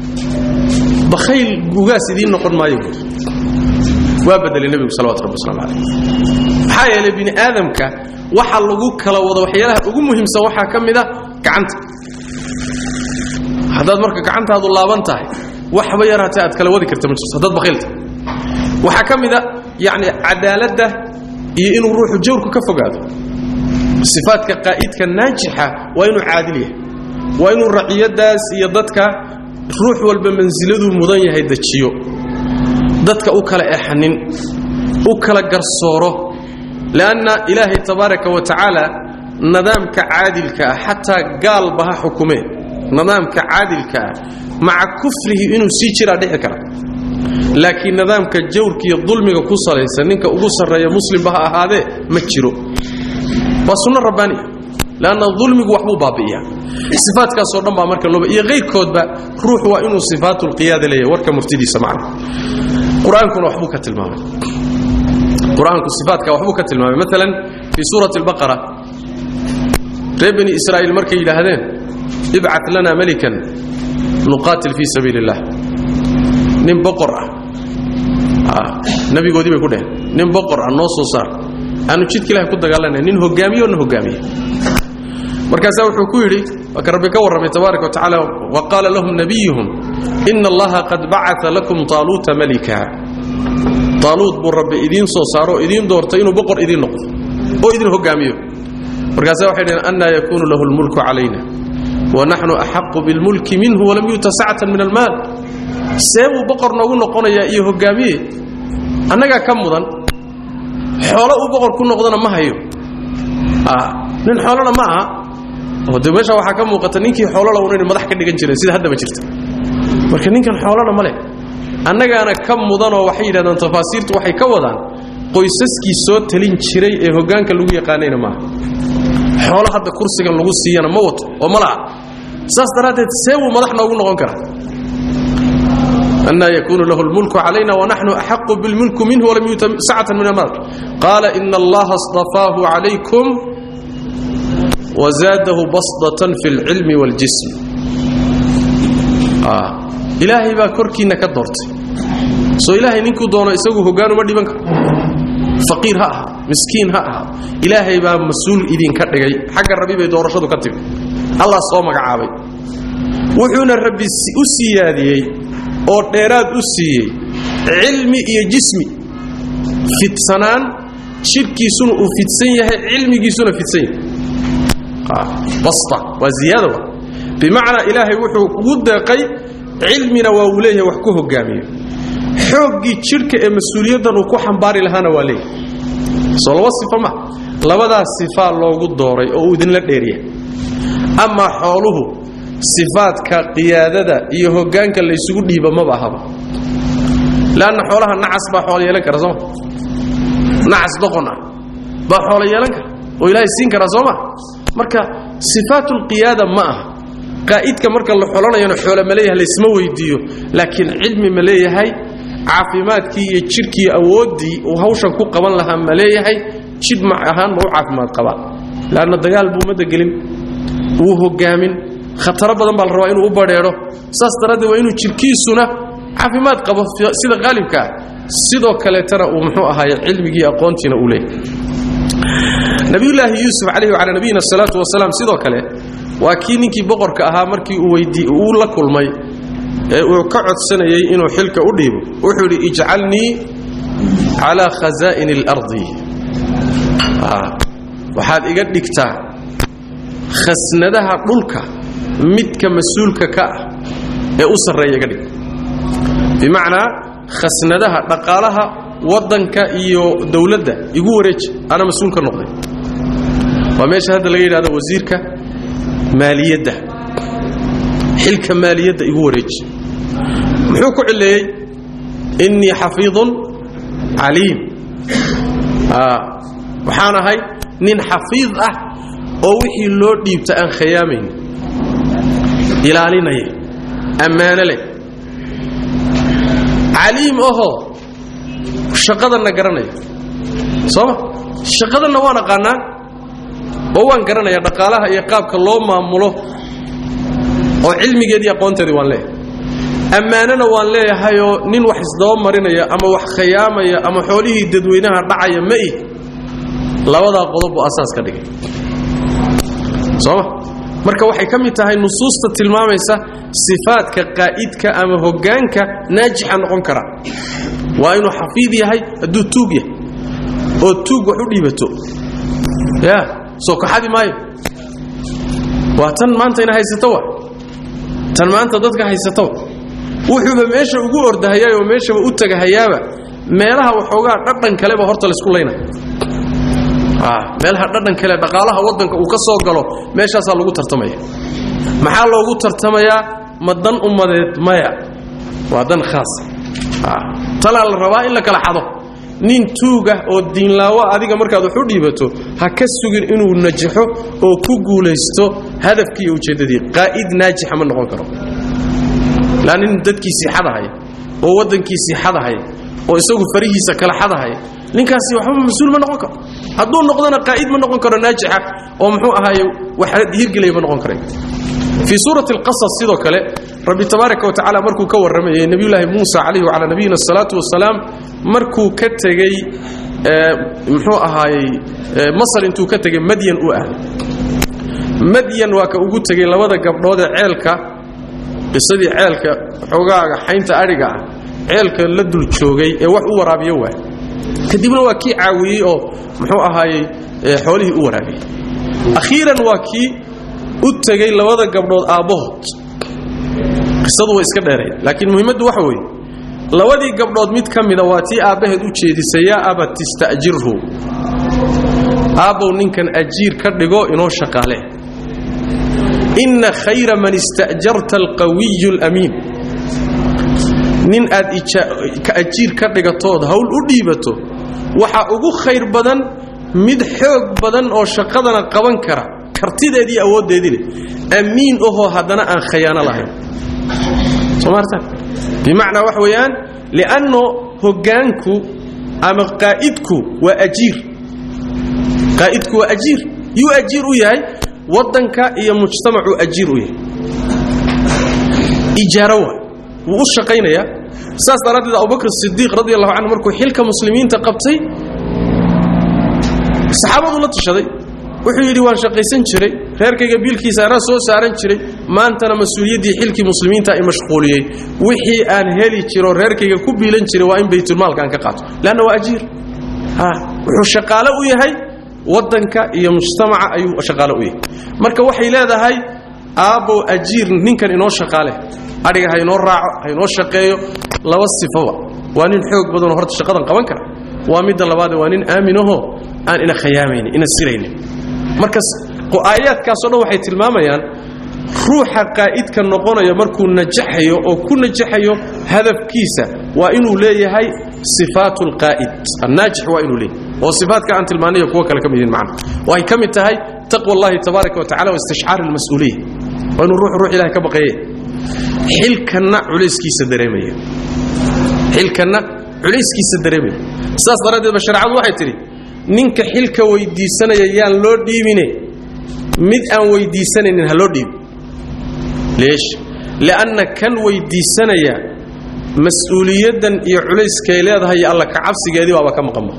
bakhayl ugaas idiin noqon maayo buuri waa bedelay nebigu salawatu rabbi waslamu calayh maxaa yeelay bini aadamka waxa lagu kala wado waxyaalaha ugu muhiimsan waxaa ka mid a gacanta haddaad marka gacantaadu laaban tahay waxba yar hatee aad kala wadi karta ma jirto haddaad bakhaylta waxaa ka mid a yacni cadaaladda iyo inuu ruuxu jawrku ka fogaado sifaadka qaa'idka naajixa waa inuu caadil yahay waa inuu raciyadaas iyo dadka ruux walba mansiladuu mudan yahay dejiyo dadka u kala exanin u kala garsooro leanna ilaahay tabaaraka wa tacaala nidaamka caadilka ah xataa gaalba ha xukumee nidaamka caadilka ah maca kufrihi inuu sii jiraa dhici kara laakiin nidaamka jawrka iyo dulmiga ku salaysan ninka ugu sarreeya muslimba ha ahaadee ma jiro waa sunno rabbaaniya leanna dulmigu waxbuu baabi'iyaa sifaadkaasoo dhan baa marka looba iyo kayrkoodba ruux waa inuu sifaatulqiyaada leeyahay warka murtidiisa macna qur-aankuna waxbuu ka tilmaamay qur-aanku sifaatka waxbuu ka tilmaamay maalan fii suurati albaqara reer bani israa'iil markay yidhaahdeen ibcat lana melikan nuqaatil fii sabiili illah nin boqor ah nabigoodii bay ku dheheen nin boqor ah noo soo saar aanu jidka ilahay ku dagaalanay nin hogaamiyo na hogaamiye markaasaa wuxuu ku yidhi waa ka rabbi ka warramay tabaaraka wa tacaala wa qaala lahum nabiyuhum ina allaha qad bacaa lakum taaluuta malika taaluut buu rabbi idiin soo saaro oo idiin doortay inuu boqor idiin noqdo oo idin hogaamiyo markaasaa waxay dhaheen annaa yakuunu lahu lmulku calayna wa naxnu axaqu bilmulki minhu walam yuuta sacatan min almaal see buu boqor noogu noqonayaa iyo hogaamiye annagaa ka mudan xoolo uu boqor ku noqdona ma hayo nin xoolona ma aha oo de meesha waxaa ka muuqata ninkii xoolola unayna madax ka dhigan jireen sida haddaba jirta marka ninkan xoolona ma leh annagaana ka mudanoo waxay yidhahdaan tafaasiirtu waxay ka wadaan qoysaskii soo talin jiray ee hoggaanka lagu yaqaanayna maaha xoolo hadda kursigan lagu siiyana ma wato oo ma laha saas daraaddeed see buu madax noogu noqon karaa أنا يكون له الملك علينا ونحن أحق بالملك منه ولم يؤت سعة من المال قال إن الله اصطفاه عليكم وزاده بسطة في العلم والجسم آه. إلهي با كركينا كدرت سو إلهي نينكو دونا إساقو هقانو مدي بانك فقير ها مسكين ها إلهي با مسؤول إذين كدغي حق الربي بي دورشدو كتب الله صومك عابي وحونا الربي أسياديي oo dheeraad u siiyey cilmi iyo jismi fidsanaan jidhkiisuna uu fidsan yahay cilmigiisuna fidsan yahay basta waa ziyaada bimacnaa ilaahay wuxuu ugu deeqay cilmina waa uu leeyahay wax ku hogaamiyo xooggii jidhka ee mas-uuliyaddan uu ku xambaari lahaana waa leeyahay soo laba sifo ma labadaas sifaa loogu dooray oo uu idinla dheeriya amaa xooluhu sifaadka qiyaadada iyo hogaanka laysugu dhiiba maba ahaba leanna xoolaha nacas baa xoolo yeelan kara sooma nacas doqon ah baa xoolo yeelan kara oo ilaahay siin karaa sooma marka sifaatulqiyaada ma aha qaa'idka marka la xolanayana xoolo ma leeyahay laysma weydiiyo laakiin cilmi ma leeyahay caafimaadkii iyo jidhkii awooddii uu hawshan ku qaban lahaa ma leeyahay jidh mac ahaan ma u caafimaad qabaa leanna dagaal buu ummadda gelin wuu hogaamin khataro badan baa la rabaa inuu u badheedho saas daraaddeed waa inuu jirkiisuna caafimaad qabo sida qaalibka ah sidoo kaleetana uu muxuu ahaaye cilmigii aqoontiina uu leeyahay nabiyullaahi yuusuf calayhi wacalaa nabiyina asalaatu wasalaam sidoo kale waa kii ninkii boqorka ahaa markii uu weydii uu la kulmay ee uu ka codsanayay inuu xilka u dhiibo wuxuu yidhi ijcalnii calaa khasaa'ini alardi waxaad iga dhigtaa khasnadaha dhulka midka mas-uulka ka ah ee u sarreeya iga dhig bimacnaa khasnadaha dhaqaalaha waddanka iyo dowladda igu wareeji ana mas-uul ka noqday waa meesha hadda laga yidhahdo wasiirka maaliyadda xilka maaliyadda igu wareeji muxuu ku cileeyey innii xafiidun caliim waxaan ahay nin xafiid ah oo wixii loo dhiibta aan khiyaamayn ilaalinaya ammaano leh caliim ahoo shaqadanna garanaya sooma shaqadanna waan aqaanaa oo waan garanaya dhaqaalaha iyo qaabka loo maamulo oo cilmigeedii aqoonteedii waan leeyahay ammaanona waan leeyahayoo nin wax isdaba marinaya ama wax khiyaamaya ama xoolihii dadweynaha dhacaya ma ih labadaa qodob buu asaas ka dhigay sooma marka waxay ka mid tahay nusuusta tilmaamaysa sifaadka qaa'idka ama hoggaanka naajixa noqon kara waa inuu xafiid yahay hadduu tuug yahay oo tuug wax u dhiibato ya soo kaxadi maayo waa tan maanta ina haysato wa tan maanta dadka haysato wuxuuba meesha ugu ordahayaa oo meeshaba u tagahayaaba meelaha waxoogaa dhadhan kaleba horta laysku layna meelaha dhadhan kale dhaqaalaha waddanka uu ka soo galo meeshaasaa lagu tartamaya maxaa loogu tartamayaa ma dan ummadeed maya waa dan khaas talaa la rabaa in la kala xado nin tuugah oo diinlaawo adiga markaad wax u dhiibato ha ka sugin inuu najaxo oo ku guulaysto hadafkii iyo ujeeddadii qaa'id naajixa ma noqon karo laa nin dadkiisii xadahaya oo waddankiisii xadahaya oo isagu farihiisa kala xadahaya ninkaasi waxba mas-uul ma noqon karo hadduu noqdona qaa'id ma noqon karo naajixa oo muxuu ahaaye wax hirgelaya ma noqon karay fii suurati alqasas sidoo kale rabbi tabaaraka wa tacala markuu ka warramayay nebiyulaahi muusa calayhi wacalaa nabiyina asalaatu wasalaam markuu ka tegey muxuu ahaayey masar intuu ka tegey madyan u aaday madyan waa ka ugu tegey labada gabdhood ee ceelka qisadii ceelka xoogaaga xaynta adhiga ah ceelka la dul joogay ee wax u waraabiyo waay kadibna waa kii caawiyey oo muxuu ahaayey xoolihii u waraabiyey akhiiran waa kii u tegey labada gabdhood aabbahood qisadu way iska dheeray laakiin muhiimaddu waxa weeye labadii gabdhood mid ka mida waa tii aabbaheed u jeedisay yaa abat ista'jirhu aabbow ninkan ajiir ka dhigo inoo shaqaale inna khayra man ista'jarta alqawiyu alamiin nin aad ajiir ka dhigatood hawl u dhiibato waxa ugu khayr badan mid xoog badan oo shaqadana qaban kara kartideedii awooddeedii leh amiin ahoo haddana aan khayaano lahayn somaarta bimacnaa waxa weeyaan li'anno hoggaanku ama qaa'idku waa ajiir qaa'idku waa ajiir yuu ajiir u yahay waddanka iyo mujtamacuu ajiir u yahay ijaaro waa wuu u shaqaynayaa saas daraaddeed abubakr sidiiq radi allahu canhu markuu xilka muslimiinta qabtay saxaabadu la tashaday wuxuu yidhi waan shaqaysan jiray reerkayga biilkiisa anaa soo saaran jiray maantana mas-uuliyaddii xilkii muslimiinta i mashquuliyey wixii aan heli jiro reerkayga ku biilan jiray waa in baytulmaalka aan ka qaato leanna waa ajiir wuxuu shaqaale u yahay waddanka iyo mujtamaca ayuu shaqaale u yahay marka waxay leedahay aabbow ajiir ninkan inoo shaqaale adhiga ha inoo raaco ha inoo shaqeeyo laba sifaba waa nin xoog badanoo horta shaqadan qaban kara waa midda labaade waa nin aaminahoo aan ina khayaamaynin ina siraynin markas aayaadkaasoo dhan waxay tilmaamayaan ruuxa qaa'idka noqonaya markuu najaxayo oo ku najaxayo hadafkiisa waa inuu leeyahay sifaatu alqaa'id annaajix waa inuu leeyahay oo sifaadka aan tilmaanayo kuwo kale ka mid yihin macna waxay ka mid tahay taqwa allahi tabaaraka wa tacala waistishcaar almas-uuliya waa inuu ruux ruux ilahay ka baqeeye xilkanna culayskiisa dareemaya xilkanna culayskiisa dareemaya sidaas daraaddeed ba shareecadu waxay tidhi ninka xilka weydiisanaya yaan loo dhiibine mid aan weydiisanaynin ha loo dhiibi leesh li'anna kan weydiisanaya mas-uuliyaddan iyo culayskay leedahay iyo alla kacabsigeedii baaba ka maqanba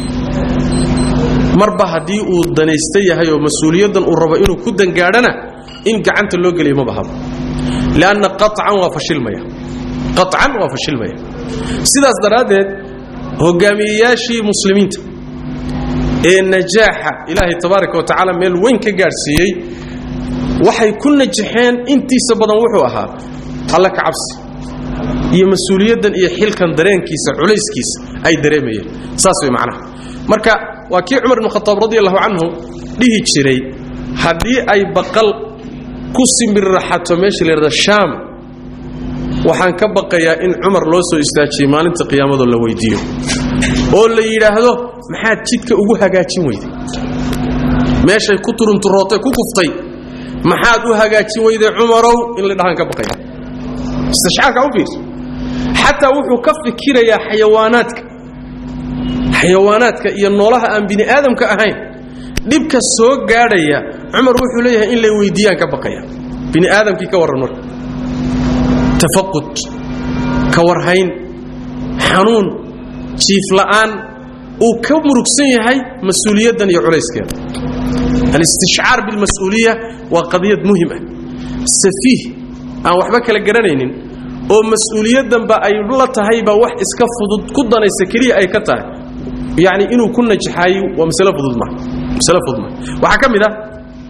marba haddii uu danaysta yahay oo mas-uuliyaddan uu rabo inuu ku dangaadhana in gacanta loo geliyo ma bahaba lianna qacan waa fashilmaya qacan waa fashilmaya sidaas daraaddeed hogaamiyeyaashii muslimiinta ee najaaxa ilaahay tabaaraka wa tacaala meel weyn ka gaadhsiiyey waxay ku najaxeen intiisa badan wuxuu ahaa alla ka cabsi iyo mas-uuliyaddan iyo xilkan dareenkiisa culayskiisa ay dareemayeen saas way macnaha marka waa kii cumar ibn khataab radi allahu canhu dhihi jiray haddii ay baqal ku simbirraxato meesha la yidhahda shaam waxaan ka baqayaa in cumar loo soo istaajiyey maalinta qiyaamadoo la weydiiyo oo la yidhaahdo maxaad jidka ugu hagaajin weyday meeshay ku turunturootay ku kuftay maxaad u hagaajin weyday cumarow in la dhahaan ka baqaya istishcaarka u fiirso xataa wuxuu ka fikirayaa xayawaanaadka xayawaanaadka iyo noolaha aan bini aadamka ahayn dhibka soo gaadhaya cumar wuxuu leeyahay in lay weydiiyaan ka baqaya bini aadamkii ka warran marka tafaqud ka warhayn xanuun jiifla'aan uu ka murugsan yahay mas-uuliyaddan iyo culayskeeda alistishcaar bilmas-uuliya waa qadiyad muhim ah safiih aan waxba kala garanaynin oo mas-uuliyaddanba ay la tahayba wax iska fudud ku danaysa keliya ay ka tahay yacni inuu ku najaxaayo waa masale fudud ma masale fudud ma waxaa ka mid ah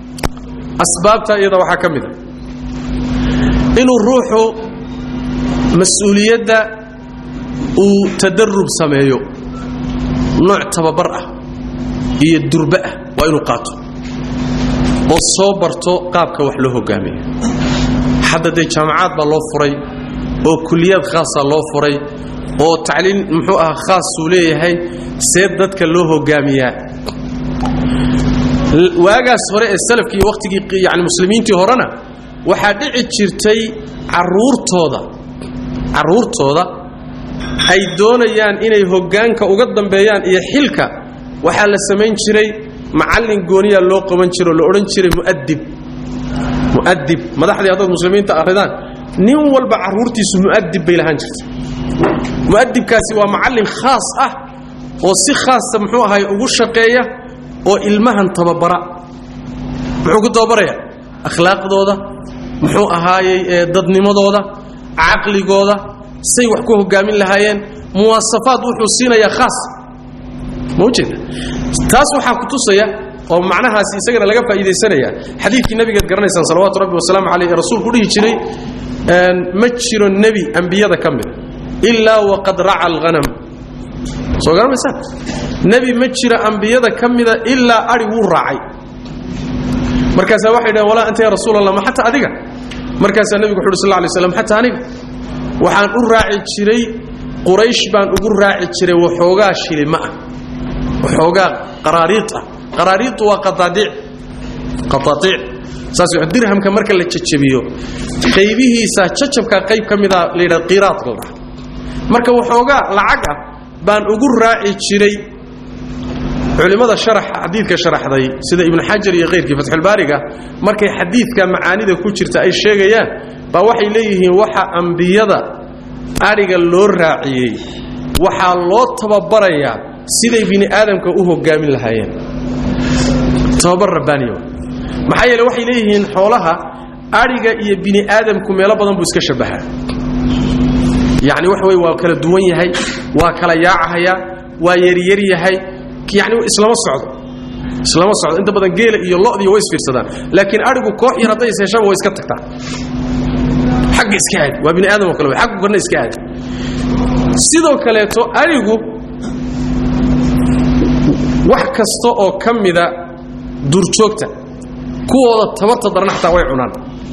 asbaabta iyada waxaa ka mid ah inuu ruuxu mas-uuliyadda uu tadarub sameeyo nooc tababar ah iyo durbe ah waa inuu qaato oo soo barto qaabka wax loo hogaamiyo hadda dee jaamacaad baa loo furay oo kuliyaad khaasa loo furay oo tacliin muxuu aha khaasuu leeyahay see dadka loo hogaamiyaa waagaas hore ee salafkii iyo wakhtigii yani muslimiintii horena waxaa dhici jirtay caruurtooda carruurtooda ay doonayaan inay hoggaanka uga dambeeyaan iyo xilka waxaa la samayn jiray macallin gooniyaa loo qaban jiro oo la odhan jiray mu'adib mu'adib madaxdii haddaad muslimiinta akhridaan nin walba carruurtiisu mu'adib bay lahaan jirtay mu'adibkaasi waa macallin khaas ah oo si khaasa muxuu ahay ugu shaqeeya oo ilmahan tababara muxuu ku tababarayaa akhlaaqdooda muxuu ahaayey dadnimadooda caqligooda say wax ku hogaamin lahaayeen muwaasafaad wuxuu siinayaa khaas ma ujeeda taas waxaa ku tusaya oo macnahaasi isagana laga faa'iidaysanaya xadiidkii nabigeed garanaysaan salawaatu rabbi wasalaamu caleyh ee rasuulku dhihi jiray ma jiro nebi ambiyada ka mida ilaa waqad raca alghanam soo garamaysaan nebi ma jiro ambiyada ka mida ilaa ari wuu raacay markaasaa waxay dhaheen walaa anta ya rasuul allah ma xataa adiga markaasaa nebigu wuxu uhi sal lay slam xataa aniga waxaan u raaci jiray quraysh baan ugu raaci jiray waxoogaa shilima ah waxoogaa qaraariid ah qaraariidu waa qadaadiic qadaadiic saas dirhamka marka la jajabiyo qaybihiisa jajabka qayb ka mida la yidhahda qiraad la dhaha marka waxoogaa lacag ah baan ugu raaci jiray culimmada sharaxa xadiidka sharaxday sida ibnu xajar iyo kayrkii fatxulbaariga markay xadiidka macaanida ku jirta ay sheegayaan baa waxay leeyihiin waxa ambiyada adhiga loo raaciyey waxaa loo tababarayaa siday bini aadamka u hogaamin lahaayeen tababar rabbaaniya maxaa yeele waxay leeyihiin xoolaha adhiga iyo bini aadamku meelo badan buu iska shabahaa yacni waxa wey waa kala duwan yahay waa kala yaacahayaa waa yaryar yahay yani islama socdo islama socdo inta badan geela iyo lodiyo way isfiirsadaan laakiin adhigu koox yar hadday isheeshaba way iska tagtaa xagga iska aadi waa bini aadam oo kale aggu kana iska aadi sidoo kaleeto adhigu wax kasta oo ka mida duurjoogta kuwooda tabarta daran xataa way cunaan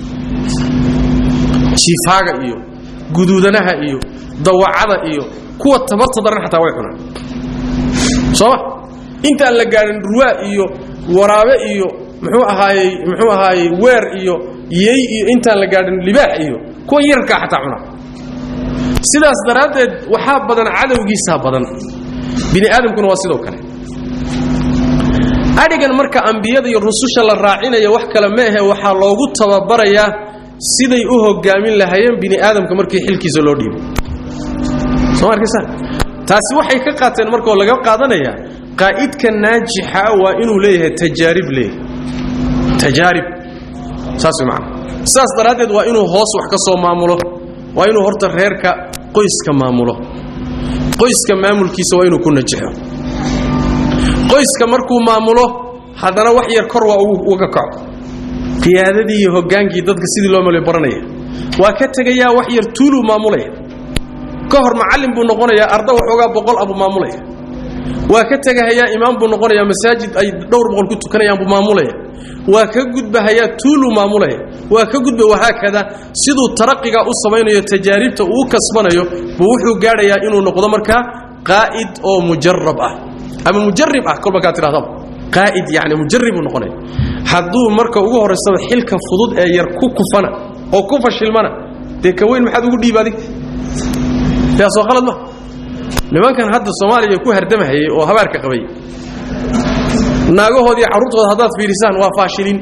jiifaaga iyo guduudanaha iyo dawacada iyo kuwa tabarta daran xataa way cunaan sooma intaan la gaadhin ruwaa iyo waraabe iyo muxuu ahaayey muxuu ahaayey weer iyo yey iyo intaan la gaadhin libaax iyo kuwa yarkaa xataa cuna sidaas daraaddeed waxaa badan cadowgiisaa badan bini aadamkuna waa sidoo kale adhigan marka ambiyada iyo rususha la raacinaya wax kale ma ahe waxaa loogu tababarayaa siday u hogaamin lahaayeen bini aadamka markii xilkiisa loo dhiibo soo arkaysaa taasi waxay ka qaateen markoo laga qaadanaya qaa'idka naajixa waa inuu leeyahay tajaarib leeyahay tajaarib saas way macana sidaas daraaddeed waa inuu hoos wax ka soo maamulo waa inuu horta reerka qoyska maamulo qoyska maamulkiisa waa inuu ku najixo qoyska markuu maamulo haddana wax yar kor waa uga kaco qiyaadadii iyo hogaankii dadka sidii loo mala baranaya waa ka tegayaa wax yar tuuluu maamulaya ka hor macallin buu noqonayaa arda waxoogaa boqol abuu maamulaya waa ka tegahayaa imaam buu noqonayaa masaajid ay dhowr boqol ku tukanayaan buu maamulaya waa ka gudbahayaa tuuluu maamulaya waa ka gudba wahaakada siduu taraqiga u samaynayo tajaaribta uu u kasbanayo buu wuxuu gaadhayaa inuu noqdo markaa qaa'id oo mujarab ah ama mujarib ah kolba kaa tidhahdaba qaa'id yani mujarib uu noqonaya hadduu marka ugu horraysaba xilka fudud ee yar ku kufana oo ku fashilmana dee ka weyn maxaad ugu dhiib adig taasoo qalad ma nimankan hadda soomaaliya ku hardamahayay oo habaarka qabay naagahoodii carruurtooda haddaad fiirisaan waa faashiliin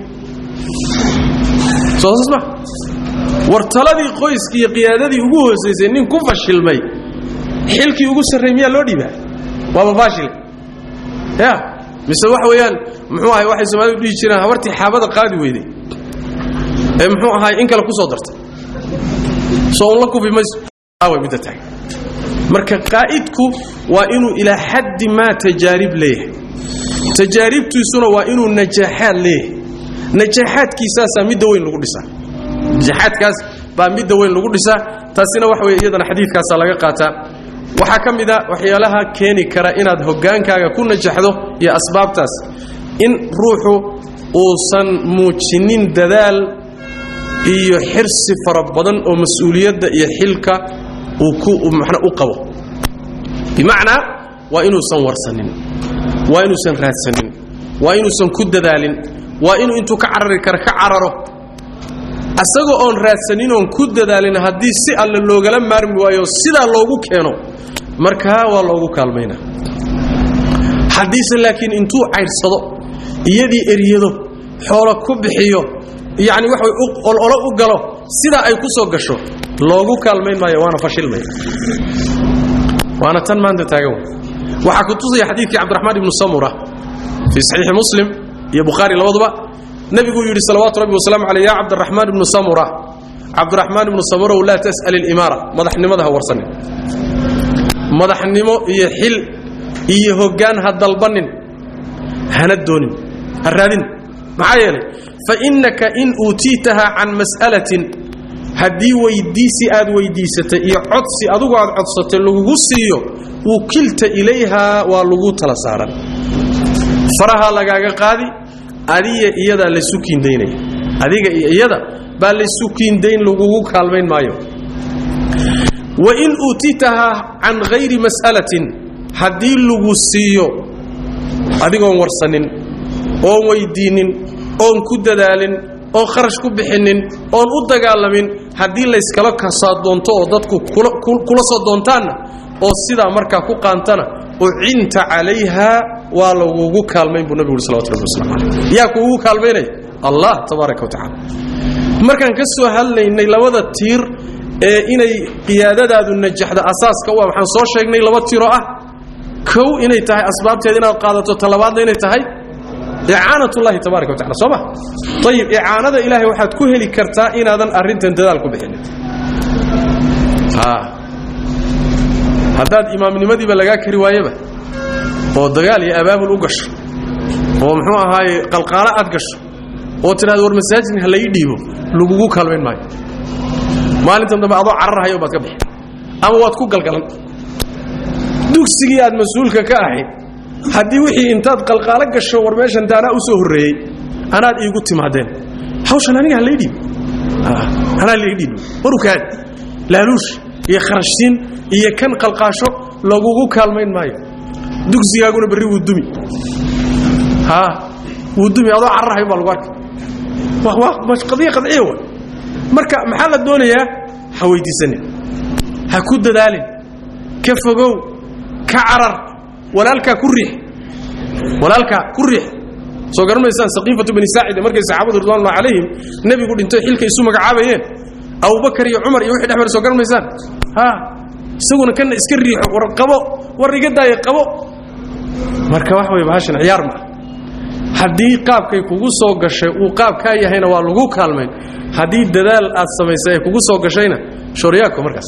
soo saas ma war taladii qoyska iyo qiyaadadii ugu hoosaysay nin ku fashilmay xilkii ugu sarray miyaa loo dhiibaa waaba faashile ya mise waxa weeyaan muxuu ahay waxay soomaalidu dhihi jireen habartii xaabada qaadi weyday ee muxuu ahay in kale ku soo dartay soo un la kufi mayso way midda tahay marka qaa'idku waa inuu ilaa xaddi maa tajaarib leeyahay tajaaribtiisuna waa inuu najaaxaad leeyahay najaaxaadkiisaasaa midda weyn lagu dhisaa najaaxaadkaas baa midda weyn lagu dhisaa taasina waxa weye iyadana xadiidkaasaa laga qaataa waxaa ka mid a waxyaalaha keeni kara inaad hogaankaaga ku najaxdo iyo asbaabtaas in ruuxu uusan muujinin dadaal iyo xirsi fara badan oo mas-uuliyadda iyo xilka uu u qabo bimacnaa waa inuusan warsanin waa inuusan raadsanin waa inuusan ku dadaalin waa inuu intuu ka carari kara ka cararo asagoo oon raadsanin oon ku dadaalin haddii si alle loogala maarmi waayo sidaa loogu keeno markaa waa loogu kaalmayna haddiise laakiin intuu cayrsado iyadii eryado xoolo ku bixiyo yacni waxa way ololo u galo sidaa ay ku soo gasho loogu kaalmayn maayo waana fashilmaya waana tan maanta taagan waxaa ku tusaya xadiidkii cabdiraxmaan ibnu samura fii saxiixi muslim iyo bukhaari labaduba nebiguu yidhi salawaatu rabbi wasalaamu caleyh yaa cabdiraxmaan ibnu samura cabdiraxmaan ibnu samurow laa tas'al ilimaara madaxnimada ha warsanin madaxnimo iyo xil iyo hoggaan ha dalbannin hana doonin ha raadin maxaa yeelay fa innaka in uutiitaha can mas'alatin haddii weyddiisi aad weyddiisatay iyo codsi adugu aad codsatay lagugu siiyo wukilta ilayhaa waa lagu tala saaran farahaa lagaaga qaadi adiga iyadaa laysu kiindaynaya adiga iyo iyada baa laysu kiindayn lagugu kaalmayn maayo wain uutitahaa can hayri mas'alatin haddii lagu siiyo adigoon warsanin oon weyddiinnin oon ku dadaalin oon kharash ku bixinnin oon u dagaalamin haddii layskala kasaa doonto oo dadku kula soo doontaanna oo sidaa markaa ku qaantana ucinta calayha waa lagugu kaalmayn buu nabigu uri salawatu rabbi waslamu caleyh yaa kuugu kaalmaynaya allah tabaaraka wa tacala markaan ka soo hadlaynay labada tiir ee inay qiyaadadaadu najaxda asaaska u ah waxaan soo sheegnay laba tiiroo ah kow inay tahay asbaabteeda inaad qaadato talabaadna inay tahay icaanatullahi tabaraka wa tacala soo ma ayib icaanada ilaahay waxaad ku heli kartaa inaadan arrintan dadaal ku bixinin haddaad imaamnimadiiba lagaa kari waayeba oo dagaal iyo abaabul u gasho oo muxuu ahaaye qalqaalo aad gasho oo tidhahdo war masaajidka ha lai dhiibo lagugu kaalmayn maayo maalintan dambe adoo cararhayo baad ka bixi ama waad ku galgalan dugsigii aad mas-uulka ka ahayd haddii wixii intaad qalqaalo gasho war meeshan daanaa u soo horreeyey anaad iigu timaadeen hawshan aniga ha lai dhiibo anaa lai dhiibo warukaad laaluush iyo kharashsiin iyo kan qalqaasho lagugu kaalmayn maayo dugsigaaguna berri wuu dumi wuu dumi adoo cararhayo baa lagu arkay qadiya qadciya wa marka maxaa la doonayaa ha weyddiisanin ha ku dadaalin ka fogow ka carar walaalkaa ku riix walaalkaa ku riix soo garan maysaan saqiifatu bani saacida markay saxaabadu ridwanullahi calayhim nebigu dhintay xilka isu magacaabayeen abubakar iyo cumar iyo wixii dhex mara soo garan maysaan ha isaguna kana iska riixo war qabo war iga daaya qabo marka wax way bahashan ciyaar ma haddii qaabkay kugu soo gashay uu qaab kaa yahayna waa lagu kaalmayn haddii dadaal aad samaysay ay kugu soo gashayna shooryaako markaas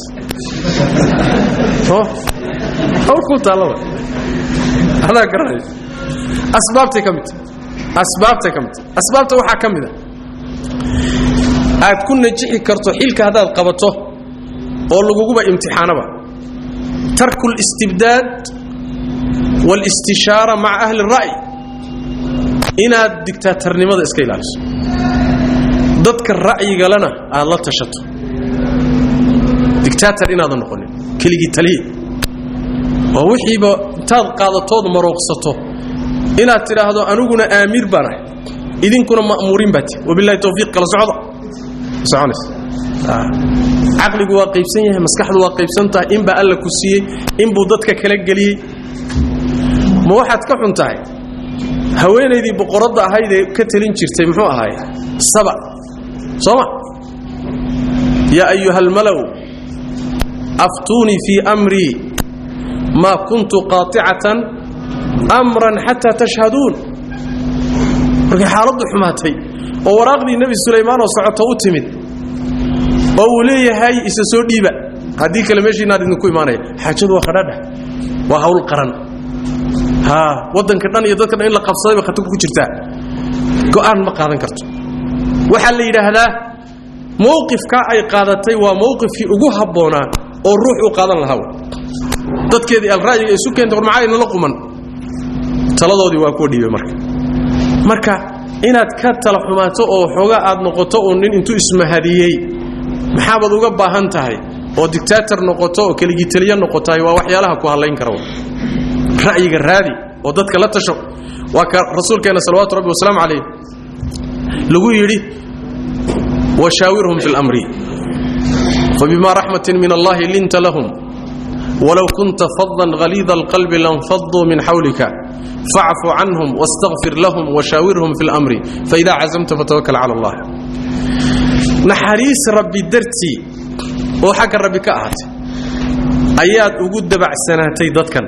hawlkuu taallaba adaa garanay asbaabtay ka midta asbaabtay ka midta asbaabta waxaa ka mid a aad ku najixi karto xilka haddaad qabato oo laguguba imtixaanaba tarku اlistibdaad wاlistishaara maca ahli الra'y inaad digtaatarnimada iska ilaaliso dadka ra'yigalena aad la tashato digtaatar inaadan noqonin keligii taliye oo wixiiba intaad qaadatood marooqsato inaad tidhaahdo aniguna aamiir baan ahay idinkuna ma'muuriin baati wabilahi towfiiq kala socda soconaysa caqligu waa qaybsan yahay maskaxdu waa qaybsan tahay inbaa alla ku siiyey inbuu dadka kala geliyey ma waxaad ka xun tahay haweenaydii boqoradda ahaydee ka talin jirtay muxuu ahaaye saba sooma yaa ayuha almalaw aftuunii fii amrii maa kuntu qaaicatan amran xataa tashhaduun markay xaaladdu xumaatay oo waraaqdii nebi sulaymaan oo socoto u timid oo uu leeyahay isa soo dhiiba haddii kale meeshiinaad idinku imaanaya xaajadu waa qadhaadha waa hawl qaran wadanka dhan iyo dadka dhan in la qabsaday bay khatar ku jirtaa go'aan ma qaadan karto waxaa la yidhaahdaa mowqifkaa ay qaadatay waa mowqifkii ugu habboonaa oo ruux u qaadan lahaa dadkeedii alra'yiga isu keentay war maxaa inala quman taladoodii waa kuwa dhiibay marka marka inaad ka tala xumaato oo xoogaa aad noqoto oo nin intuu ismahadiyey maxaabaad uga baahan tahay oo dictaator noqoto oo keligii taliya noqotahay waa waxyaalaha ku hadlayn kara ra'yiga raadi oo dadka la tasho waa ka rasuulkeenna salawaatu rabbi wasalaamu calayh lagu yidhi washaawirhum fi lamri fabima raxmatin min allahi linta lahum walow kunta fadan haliida alqalbi lanfaduu min xawlika facfu canhum wastaqfir lahum washaawirhum fi lamri faida cazamta fatawakal cala allah naxariis rabbi dartii oo xagga rabbi ka ahaatay ayaad ugu dabacsanaatay dadkan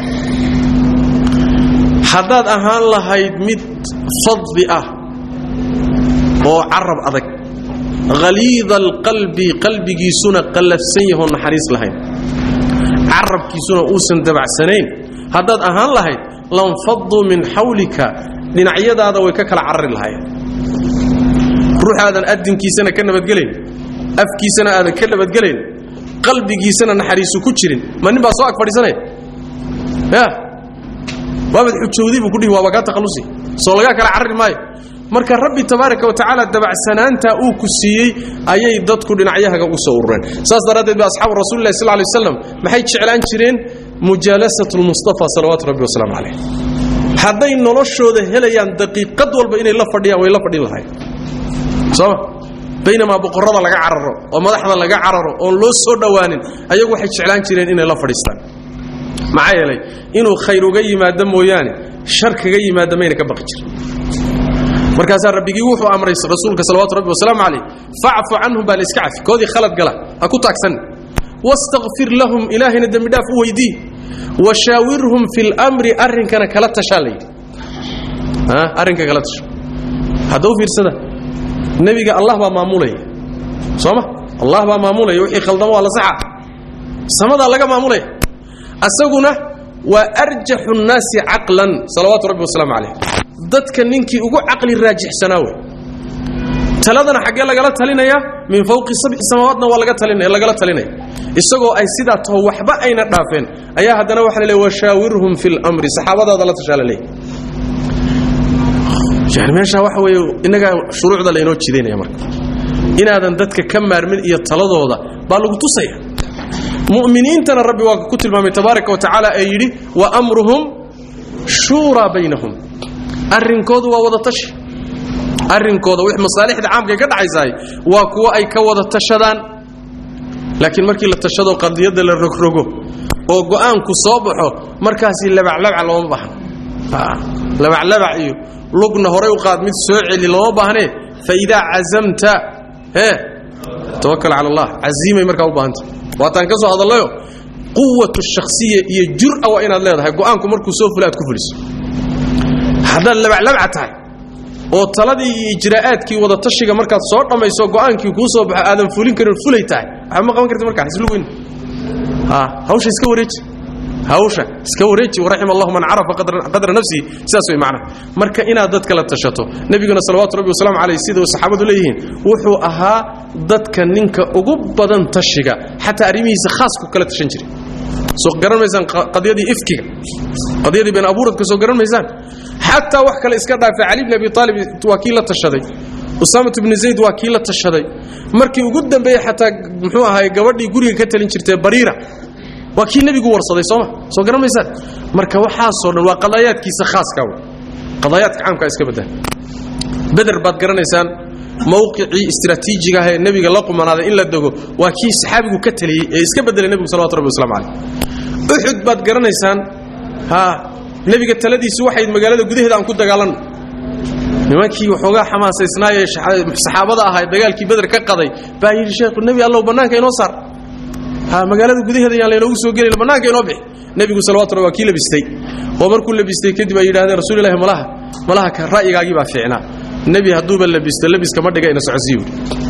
haddaad ahaan lahayd mid fadli ah oo carab adag haliida alqalbi qalbigiisuna qallafsan yahoo naxariis lahayn carabkiisuna uusan dabacsanayn haddaad ahaan lahayd lanfaduu min xawlika dhinacyadaada way ka kala carari lahaayeen ruuxaadan adinkiisana ka nabadgelayn afkiisana aadan ka nabadgelayn qalbigiisana naxariisu ku jirin ma nin baa soo ag fadhiisanaya ya waabad xujowdii buu kudhihi waaba kaa takhallusi soo lagaa kala carari maayo marka rabbi tabaaraka wa tacaala dabacsanaantaa uu ku siiyey ayay dadku dhinacyahaga u soo urureen saas daraaddeed ba asxaabu rasulillahi sal lay waslam maxay jeclaan jireen mujaalasat lmustafa salawaatu rabbi wasalaamu calayh hadday noloshooda helayaan daqiiqad walba inay la fadhiyaan way la fadhin lahayen sooma baynamaa boqorrada laga cararo oo madaxda laga cararo oon loo soo dhowaanin ayagu waxay jeclaan jireen inay la fadhiistaan maxaa yeelay inuu khayr uga yimaado mooyaane shar kaga yimaada mayna ka baqi jirin markaasaa rabbigii wuxuu amray rasuulka salawatu rabbi wasalaamu calayh facfu canhum baa la iska cafi koodii khalad gala ha ku taagsan wastakfir lahum ilaahayna dembidhaaf u weydii washaawirhum fi lmri arrinkana kala tashaa layidhi arrinka kala tasha hadda u fiirsada nebiga allah baa maamulaya sooma allah baa maamulaya wixii khaldamo waa la saxa samadaa laga maamulaya asaguna waa arjaxu nnaasi caqlan salawaatu rabbi wasalaamu calayh dadka ninkii ugu caqli raajixsanaa wey taladana xaggee lagala talinayaa min fawqi sabci samaawaatna waa lagala talinaya isagoo ay sidaa taho waxba ayna dhaafeen ayaa haddana waxa laleey washaawirhum fi lmri saxaabadaada la tashaa laleeyahy yani meeshaa waxa weeye innagaa shuruucda laynoo jidaynaya marka inaadan dadka ka maarmin iyo taladooda baa lagu tusaya mu'miniintana rabbi waa ku tilmaamay tabaaraka wa tacaala ee yidhi wa amruhum shuuraa baynahum arrinkoodu waa wada tashi arrinkooda wix masaalixda caamka ka dhaxaysaay waa kuwo ay ka wada tashadaan laakiin markii la tashado qadiyadda la rogrogo oo go'aanku soo baxo markaasi labaclabac looma baahno labaclabac iyo lugna horay u qaad mid soo celi looma baahnee fa idaa cazamta ee tawakal cala allah casiimay markaa u baahanta waataan ka soo hadallayo quwatu shakhsiya iyo jur'a waa inaad leedahay go'aanku markuu soo fula aad ku fuliso haddaad labaclabca tahay oo taladii iyo ijraa'aadkii wada tashiga markaad soo dhammayso go'aankii kuu soo baxo aadan fulin karin fulay tahay waxba ma qaban karti markaa xisluweyn hawsha iska wareeji hawsha iska wareeji waraxima allahu man carafa qadra nafsihi sidaas way macnaha marka inaad dadka la tashato nebiguna salawaatu rabbi wasalaamu calayh sida saxaabadu leeyihiin wuxuu ahaa dadka ninka ugu badan tashiga xataa arrimihiisa khaasku kala tashan jiray soo garan maysaan qadiyadii ifkiga qadiyadii been abuuradka soo garan maysaan xataa wax kale iska dhaafay cali bn abi aalib waa kii la tashaday usaamat bni zayd waa kii la tashaday markii ugu dambeeyey xataa muxuu ahaay gabadhii guriga ka talin jirtay bariira waa kii nebigu warsaday sooma soo garan maysaan marka waxaasoo dhan waa qadaayaadkiisa khaaska w qadaayaadka caamkaa iska badda beder baad garanaysaan mawqicii istraatiijiga ah ee nebiga la qumanaaday in la dego waa kii saxaabigu ka taliyey ee iska bedelay nebigu salawatu rabbi waslamu calayh uxud baad garanaysaan ha nebiga taladiisu waxayd magaalada gudaheeda aan ku dagaalanno nimankii waxoogaa xamaasaysnaayee saxaabada ahaa dagaalkii beder ka qaday baa yidhi sheekhu nebi allow bannaanka inoo saar ha magaalada gudaheeda yaan laynoogu soo gelin bannaanka inoo bixi nebigu salawatu rabbi waa kii labistay oo markuu labistay kadib ay yidhahdeen rasuulillahi malaha malaha ka ra'yigaagii baa fiicnaa nebi hadduuba labisto labiska ma dhiga ina socodsiiyo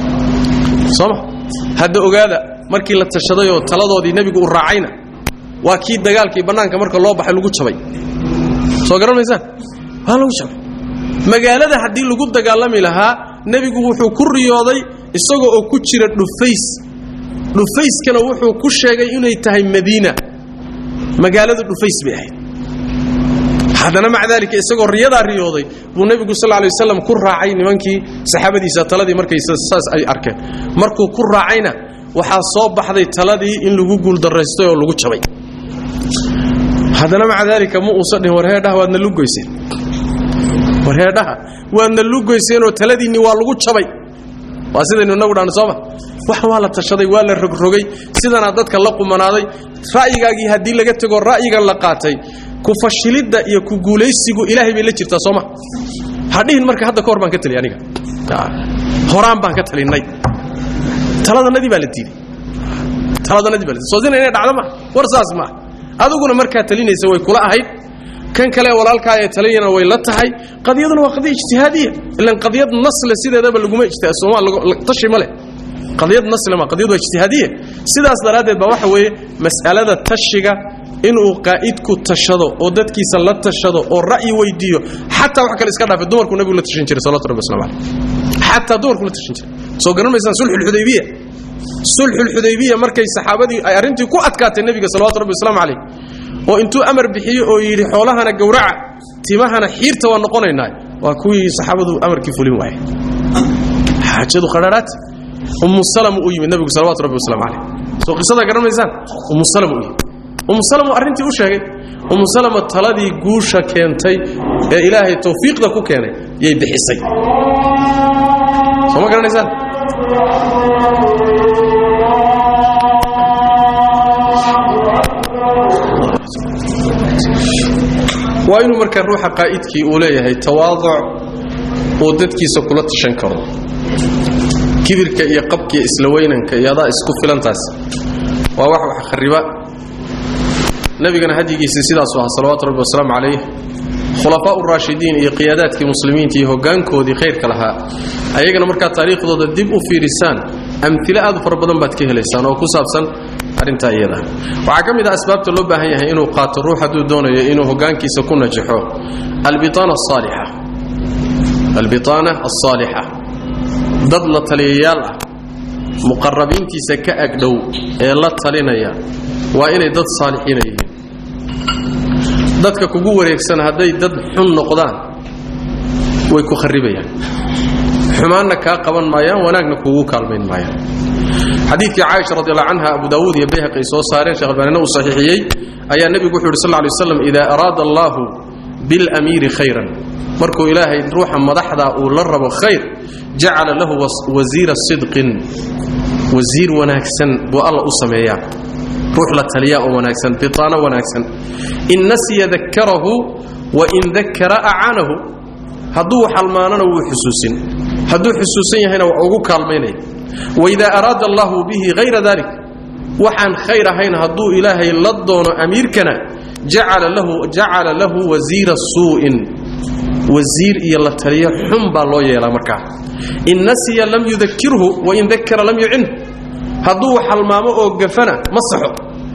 sooma hadda ogaada markii la tashaday oo taladoodii nebigu u raacayna waa kii dagaalkii bannaanka marka loo baxay lagu jabay soo garan maysaan waa lagu jabay magaalada haddii lagu dagaalami lahaa nebigu wuxuu ku riyooday isagoo oo ku jira dhufays dhufayskana wuxuu ku sheegay inay tahay madiina magaaladu dhufays bay ahayd haddana maca daalika isagoo riyadaa riyooday buu nebigu sal lay waslam ku raacay nimankii saxaabadiisa taladii markay saas ay arkeen markuu ku raacayna waxaa soo baxday taladii in lagu guuldaraystay oo lagu jabay haddana maca daalika ma uusan dhihin warheedhaha waadna lugoyseen warheedhaha waadna lugoyseenoo taladiinni waa lagu jabay waa sidaynu inagu dhahno sooma wax waa la tashaday waa la rogrogay sidanaa dadka la qumanaaday ra'yigaagii haddii laga tegoo ra'yigan la qaatay ku fashilidda iyo ku guulaysigu ilaahay bay la jirtaa sooma hadhihin marka hadda ka hor baan ka taliy aniga horaan baan ka talinnay taladanadii baa la diiday taladanadii baa la diiday soo sina inay dhacdo ma war saas ma adiguna markaa talinaysa way kula ahayd kan kale walaalkaa ee taliyana way la tahay qadiyaduna waa qadiya ijtihaadiya ilan qadiyad nasle sideedaba laguma tashi ma leh qadiyad nasle ma qadiyad waa ijtihaadiya sidaas daraaddeed baa waxa weeye mas'alada tashiga inuu qaa'idku tashado oo dadkiisa la tashado oo ra'yi weydiiyo xataa wax kale iska dhaafe dumarku nabigu la tashan jiray salawatu rabbi waslamu caleyh xataa dumarku la tashan jiray soo garan maysaan sulxulxudaybiya sulxulxudaybiya markay saxaabadii ay arrintii ku adkaatay nebiga salawatu rabbi waslamu caleyh oo intuu amar bixiyo oo yidhi xoolahana gowraca timahana xiirta waa noqonaynaa waa kuwii saxaabadu amarkii fulin waaya xaajadu qadharaat ummu salama u yimid nebigu salawatu rabbi waslamu caleyh soo qisada garan maysaan ummu salama u yimid ummu salama arrintii u sheegay ummu salama taladii guusha keentay ee ilaahay tawfiiqda ku keenay yay bixisay soo ma garanaysaan waa inuu markaa ruuxa qaa'idkii uu leeyahay tawaaduc uu dadkiisa kula tashan karo kibirka iyo qabkiiyo isla weynanka iyo adaa isku filantaas waa wax wax khariba nabigana hadyigiisa sidaasu ahaa salawaatu rabbi wasalaamu calayh khulafaa uraashidiin iyo qiyaadaadkii muslimiinta iyo hoggaankoodii khayrka lahaa ayagana markaad taariikhdooda dib u fiirisaan amtilo aad u fara badan baad ka helaysaan oo ku saabsan arrintaa iyada waxaa ka mid ah asbaabta loo baahan yahay inuu qaato ruux hadduu doonayo inuu hoggaankiisa ku najaxo albiaana asaalixa albiaana alsaalixa dad la taliyayaal ah muqarabiintiisa ka agdhow ee la talinaya waa inay dad saalixiina yihiin dadka kugu wareegsan hadday dad xun noqdaan way ku kharibayaan xumaanna kaa qaban maayaan wanaagna kugu kaalmayn maayaan xadiidkii caaisha radi allahu canha abu daawuud iyo bayhaqi ay soo saareen sheekh albaanina uu saxiixiyey ayaa nebigu wuxu yidhi sal lla lay waslam idaa araada allaahu bilamiiri khayran markuu ilaahay ruuxa madaxda uu la rabo khayr jacala lahu wasiira sidqin wasiir wanaagsan buu alla u sameeyaa ruux la taliyaa oo wanaagsan bitaano wanaagsan in nasiya dakarahu wain dakara acaanahu hadduu xalmaanana wuu xusuusin hadduu xusuusan yahayna waa ugu kaalmaynaya waidaa araada allahu bihi hayra dalik waxaan khayr ahayn hadduu ilaahay la doono amiirkana jacala lahu wasiira suu'in wasiir iyo la taliyo xun baa loo yeelaa markaa in nasiya lam yudakirhu wain dakara lam yucin hadduu xalmaamo oo gafana ma saxo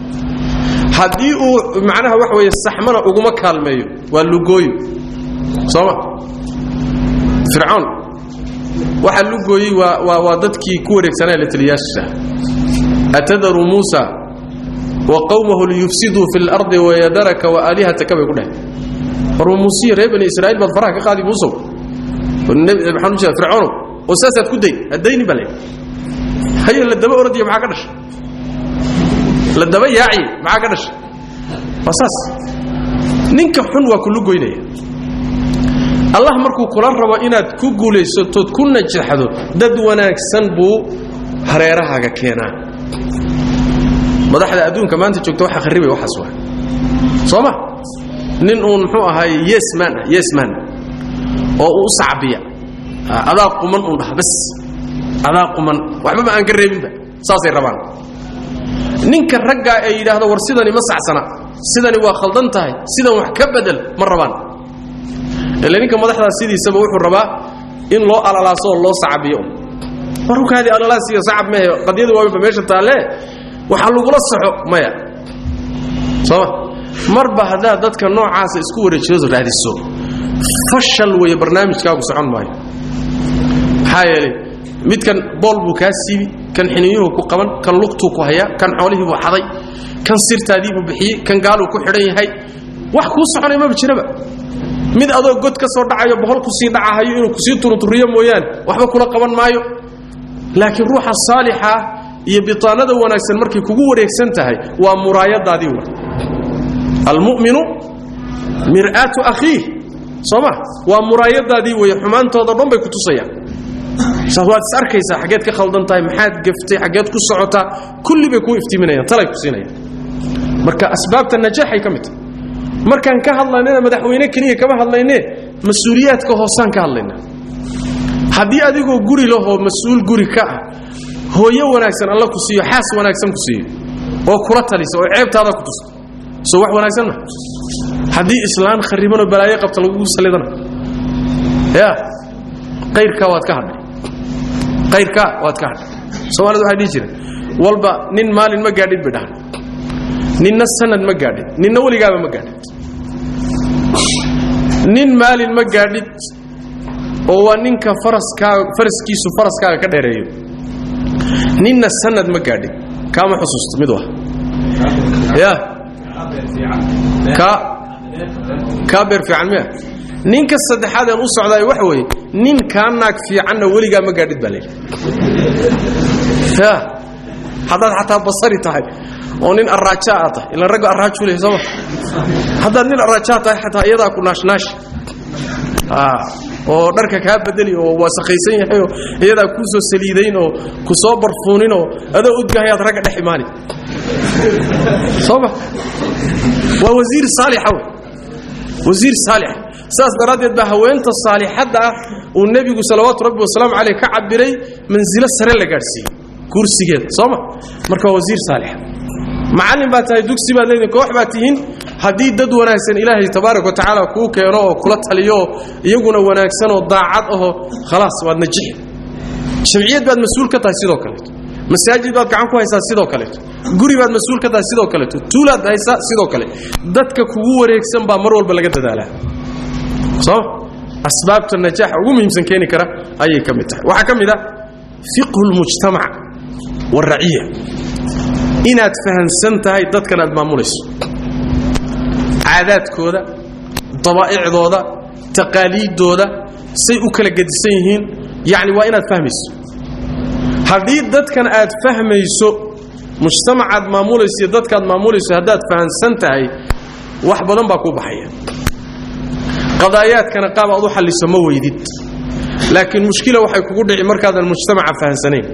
haddii uu macnaha waxa weeye saxmana uguma kaalmeeyo waa lugooyo sooma fircoon waxa lugooyey waa waa waa dadkii ku wareegsanaa la taliyaasha atadaru muusa wa qawmahu liyufsiduu fi lardi wayadaraka wa aalihataka bay ku dhaheen warma muusiya reer bani israa'iil baad faraha ka qaadi muusow maxaan u jeeda fircoonow oo saasaad ku day haddayni baa leeyahay haye la daba oradiyo maxaa ka dhashay la daba yaaciye maxaa ka dhashay waa saas ninka xun waa kulu goynaya allah markuu kula rabo inaad ku guulaysatood ku najaxdo dad wanaagsan buu hareerahaaga keenaa madaxda adduunka maanta joogta waxa kharibay waxaas waa soo ma nin uun muxuu ahaay yesman ah yesman oo uu u sacbiya adaa quman uun dhah bas adaa quman waxbaba aan ka reebinba saasay rabaan ninka raggaa ee yidhaahdo war sidani ma sacsana sidani waa khaldan tahay sidan wax ka bedel ma rabaan ile ninka madaxdaas sidiisaba wuxuu rabaa in loo alalaaso oo loo sacabiyo warkaadii alalaas iyo sacab mehe qadyadu waaba meesha taalle waxaa lagula saxo maya sooma marba haddaad dadka noocaasa isku wareejiyado raadiso fashal weeye barnaamijkaagu socon maayo maxaa yeelay midkan bool buu kaa siibi kan xiniyuhu ku qaban kan lugtuu ku hayaa kan xoolihii buu xaday kan sirtaadii buu bixiyey kan gaaluu ku xidhan yahay wax kuu soconay maba jiraba mid adoo god ka soo dhacayo boqol kusii dhacahayo inuu kusii turuturiyo mooyaane waxba kula qaban maayo laakiin ruuxa saalixa iyo bitaanada wanaagsan markay kugu wareegsan tahay waa muraayadaadii wa almuminu mir'aatu akhiih soo ma waa muraayadaadii wey xumaantooda dhan bay ku tusayaan waad is arkaysaa xaggeed ka khaldan tahay maxaad gaftay xaggeed ku socotaa kulli bay kuu iftiiminayaan talay ku siinayaan marka asbaabta najaaxay ka mid tahay markaan ka hadlaynana madaxweyne keliya kama hadlayne mas-uuliyaadka hoosaan ka hadlayna haddii adigoo guri lahoo mas-uul guri ka ah hooyo wanaagsan alla ku siiyo xaas wanaagsan ku siiyo oo kula talisa oo ceebtaada ku tusta soo wax wanaagsan ma haddii islaan kharibanoo balaayo qabta lagugu salidana ya qayrkaa waad ka hadhay qayrkaa waad ka hadhay soomaalida waxay dhihi jireen walba nin maalin ma gaadhid bay dhahan ninna sanad ma gaadhid ninna weligaaba ma gaadhid nin maalin ma gaadhid oo waa ninka faraskaaga faraskiisu faraskaaga ka dheereeyo ninna sanad ma gaadhid kaama xusuusto mid waa ya ka kaa beer fiican miya ninka saddexaad aan u socdaay waxa weeye nin kaa naag fiicanna weligaa ma gaadhid baa layidhi ya haddaad xataa basari tahay oo nin arraajaa aad tahay ilaan ragga arraajuu leeyahay sooma haddaad nin arraajaa tahay xataa iyadaa ku naashnaashi oo dharka kaa bedeli oo waasakaysan yahay oo iyadaa kuu soo saliidayn oo ku soo barfuunin oo adoo udgahayaad ragga dhex imaani sooma waa wasiir saalixa wey wasiir saalixa saas daraaddeed baa haweenta saalixadda ah uu nebigu salawaatu rabbi wasalaamu caleyh ka cabiray mansilo sare la gaadhsiiyey kursigeeda sooma marka waa wasiir saalixa macallin baa tahay dugsi baad leedihin koox baad tihiin haddii dad wanaagsan ilaahay tabaaraka wa tacaala kuu keeno oo kula taliyo oo iyaguna wanaagsan oo daacad aho khalaas waad najixi jamciyad baad mas-uul ka tahay sidoo kaleeto masaajid baad gacan ku haysaa sidoo kaleeto guri baad mas-uul ka tahay sidoo kaleeto tuulaad haysaa sidoo kale dadka kugu wareegsan baa mar walba laga dadaalaa sooma asbaabta najaaxa ugu muhiimsan keeni kara ayay ka mid tahay waxaa ka mid ah fiqhu lmujtamac waraciya inaad fahamsan tahay dadkan aad maamulayso caadaadkooda dabaa'icdooda taqaaliiddooda say u kala gedisan yihiin yacni waa inaad fahmayso haddii dadkan aad fahmayso mujtamacaad maamulayso iyo dadkaad maamulayso haddaad fahamsan tahay wax badan baa kuu baxaya qadaayaadkana qaab aad u xalliso ma weydid laakiin mushkila waxay kugu dhici markaadan mujtamaca fahamsanayn